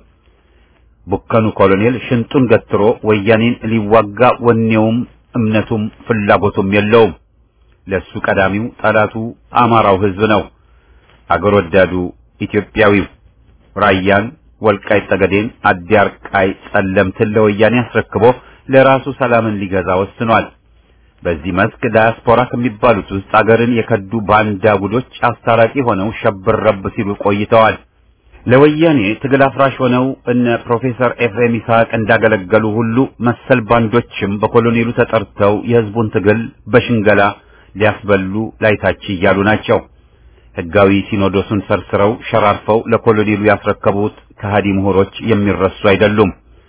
ቡከኑ ኮሎኔል ሽንጡን ገትሮ ወያኔን ሊዋጋ ወኔውም እምነቱም ፍላጎቱም የለውም። ለሱ ቀዳሚው ጠላቱ አማራው ህዝብ ነው። አገር ወዳዱ ኢትዮጵያዊው ራያን፣ ወልቃይት ጠገዴን፣ አዲያርቃይ፣ ጸለምትን ለወያኔ አስረክቦ ለራሱ ሰላምን ሊገዛ ወስኗል። በዚህ መስክ ዳያስፖራ ከሚባሉት ውስጥ አገርን የከዱ ባንዳ ጉዶች አስታራቂ ሆነው ሸብር ረብ ሲሉ ቆይተዋል። ለወያኔ ትግል አፍራሽ ሆነው እነ ፕሮፌሰር ኤፍሬም ይስሐቅ እንዳገለገሉ ሁሉ መሰል ባንዶችም በኮሎኔሉ ተጠርተው የህዝቡን ትግል በሽንገላ ሊያስበሉ ላይታች እያሉ ናቸው። ህጋዊ ሲኖዶሱን ሰርስረው ሸራርፈው ለኮሎኔሉ ያስረከቡት ከሃዲ ምሁሮች የሚረሱ አይደሉም።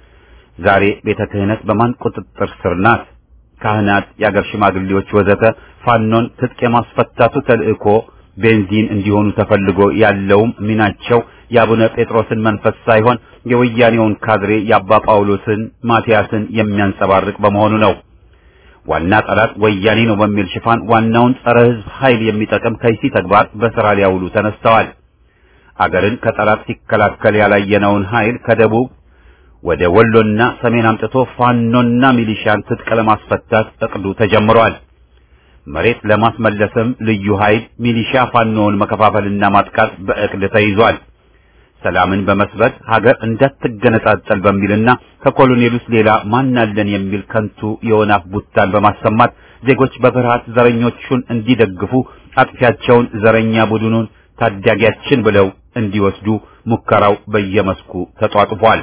ዛሬ ቤተ ክህነት በማን ቁጥጥር ስር ናት? ካህናት፣ የአገር ሽማግሌዎች ወዘተ ፋኖን ትጥቅ የማስፈታቱ ተልእኮ ቤንዚን እንዲሆኑ ተፈልጎ ያለውም ሚናቸው የአቡነ ጴጥሮስን መንፈስ ሳይሆን የወያኔውን ካድሬ የአባ ጳውሎስን ማቲያስን የሚያንጸባርቅ በመሆኑ ነው። ዋና ጠላት ወያኔ ነው በሚል ሽፋን ዋናውን ጸረ ህዝብ ኃይል የሚጠቅም ከይሲ ተግባር በስራ ሊያውሉ ተነስተዋል። አገርን ከጠላት ሲከላከል ያላየነውን ኃይል ከደቡብ ወደ ወሎና ሰሜን አምጥቶ ፋኖና ሚሊሻን ትጥቅ ለማስፈታት እቅዱ ተጀምሯል። መሬት ለማስመለስም ልዩ ኃይል ሚሊሻ ፋኖውን መከፋፈልና ማጥቃት በእቅድ ተይዟል። ሰላምን በመስበት ሀገር እንዳትገነጣጠል በሚልና ከኮሎኔሉስ ሌላ ማናለን የሚል ከንቱ የወናፍ ቡታን በማሰማት ዜጎች በፍርሃት ዘረኞቹን እንዲደግፉ አጥፊያቸውን ዘረኛ ቡድኑን ታዳጊያችን ብለው እንዲወስዱ ሙከራው በየመስኩ ተጧጥፏል።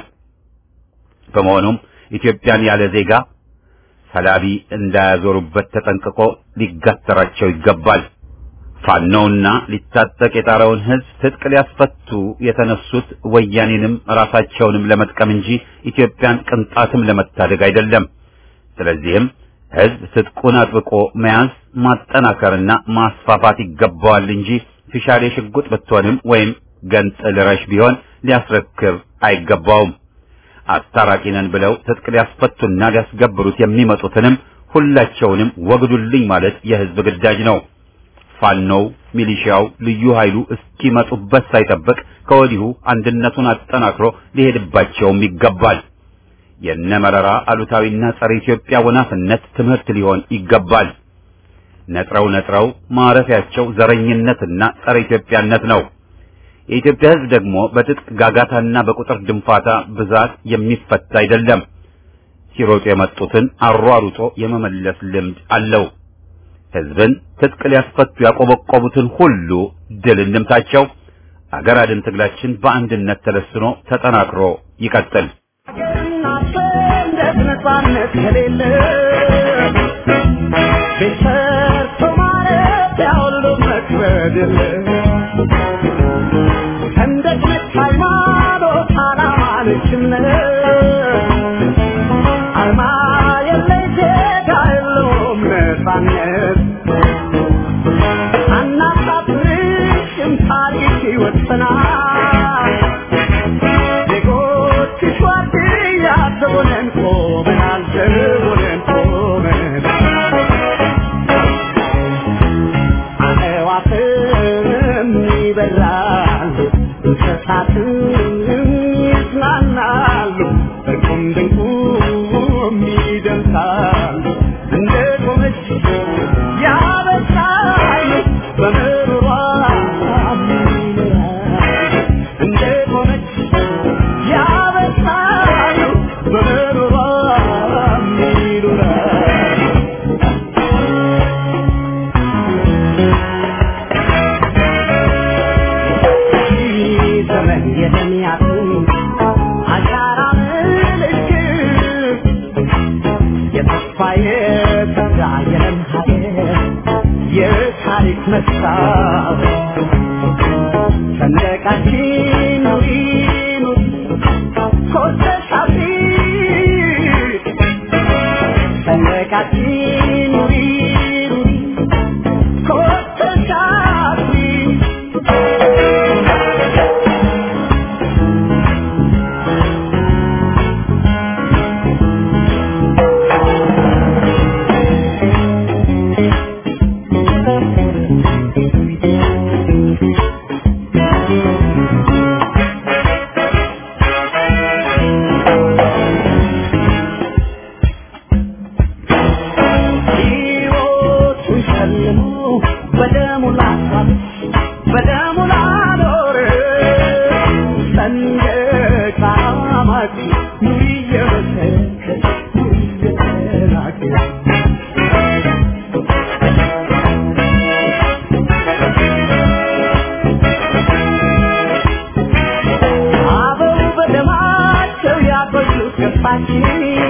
በመሆኑም ኢትዮጵያን ያለ ዜጋ ሰላቢ እንዳያዞሩበት ተጠንቅቆ ሊጋተራቸው ይገባል። ፋኖውና ሊታጠቅ የጣረውን ህዝብ ትጥቅ ሊያስፈቱ የተነሱት ወያኔንም ራሳቸውንም ለመጥቀም እንጂ ኢትዮጵያን ቅንጣትም ለመታደግ አይደለም። ስለዚህም ህዝብ ትጥቁን አጥብቆ መያዝ ማጠናከርና ማስፋፋት ይገባዋል እንጂ ፊሻሌ ሽጉጥ ብትሆንም ወይም ገንጥል ረሽ ቢሆን ሊያስረክብ አይገባውም። አስታራቂ ነን ብለው ትጥቅ ሊያስፈቱና ሊያስገብሩት የሚመጡትንም ሁላቸውንም ወግዱልኝ ማለት የህዝብ ግዳጅ ነው። ፋኖው፣ ሚሊሻው፣ ልዩ ኃይሉ እስኪመጡበት ሳይጠብቅ ከወዲሁ አንድነቱን አጠናክሮ ሊሄድባቸውም ይገባል። የነ መረራ አሉታዊና ጸረ ኢትዮጵያ ወናፍነት ትምህርት ሊሆን ይገባል። ነጥረው ነጥረው ማረፊያቸው ዘረኝነትና ጸረ ኢትዮጵያነት ነው። የኢትዮጵያ ህዝብ ደግሞ በትጥቅ ጋጋታና በቁጥር ድንፋታ ብዛት የሚፈታ አይደለም። ሲሮጡ የመጡትን አሯሩጦ የመመለስ ልምድ አለው። ህዝብን ትጥቅ ሊያስፈቱ ያቆበቆቡትን ሁሉ ድል እንምታቸው። አገር አድን ትግላችን በአንድነት ተለስኖ ተጠናክሮ ይቀጥል። ሰንደቅ ነፃነት ከሌለ ቤት ሰርቶ ማለት ያሁሉ መክበድ የለ ሰንደቅ ነች ሃይማኖት ዓላማ ነች እምነት አርማ የለሽ ዜጋ የለውም ነፃነት አናሳፍርሽም ታሪክ ይወሰናል ዜጎች ሸዋድያ ዘቦነን ቆመናል ዘቦነን ቆመናል አዕዋፍም ይበራሉ እንስሳትም ይዝናናሉ እርቁም ድንቁም ይደምሳሉ እንደ ቆመች ያበሳሉ በምሮሯ ይኖራሉ እንደ ቆመች ያበሳሉ በምሮሯ ይኖራሉ ዘመን የተሚያቱ አሻራ ምልክት የተስፋ የተጋ የለም ሀገር የታሪክ መስታወት ሰንደቃችን ኑሪ ኑሪ ኮርተሽ አብሪ ሰንደቃችን ኑሪ ኑሪ ኮርተሽ አብሪ እየሳቅ ኑሪ እየመሰከር ኑሪ እየተናገር አበው በደማቸው ያቆዩት ገፋችን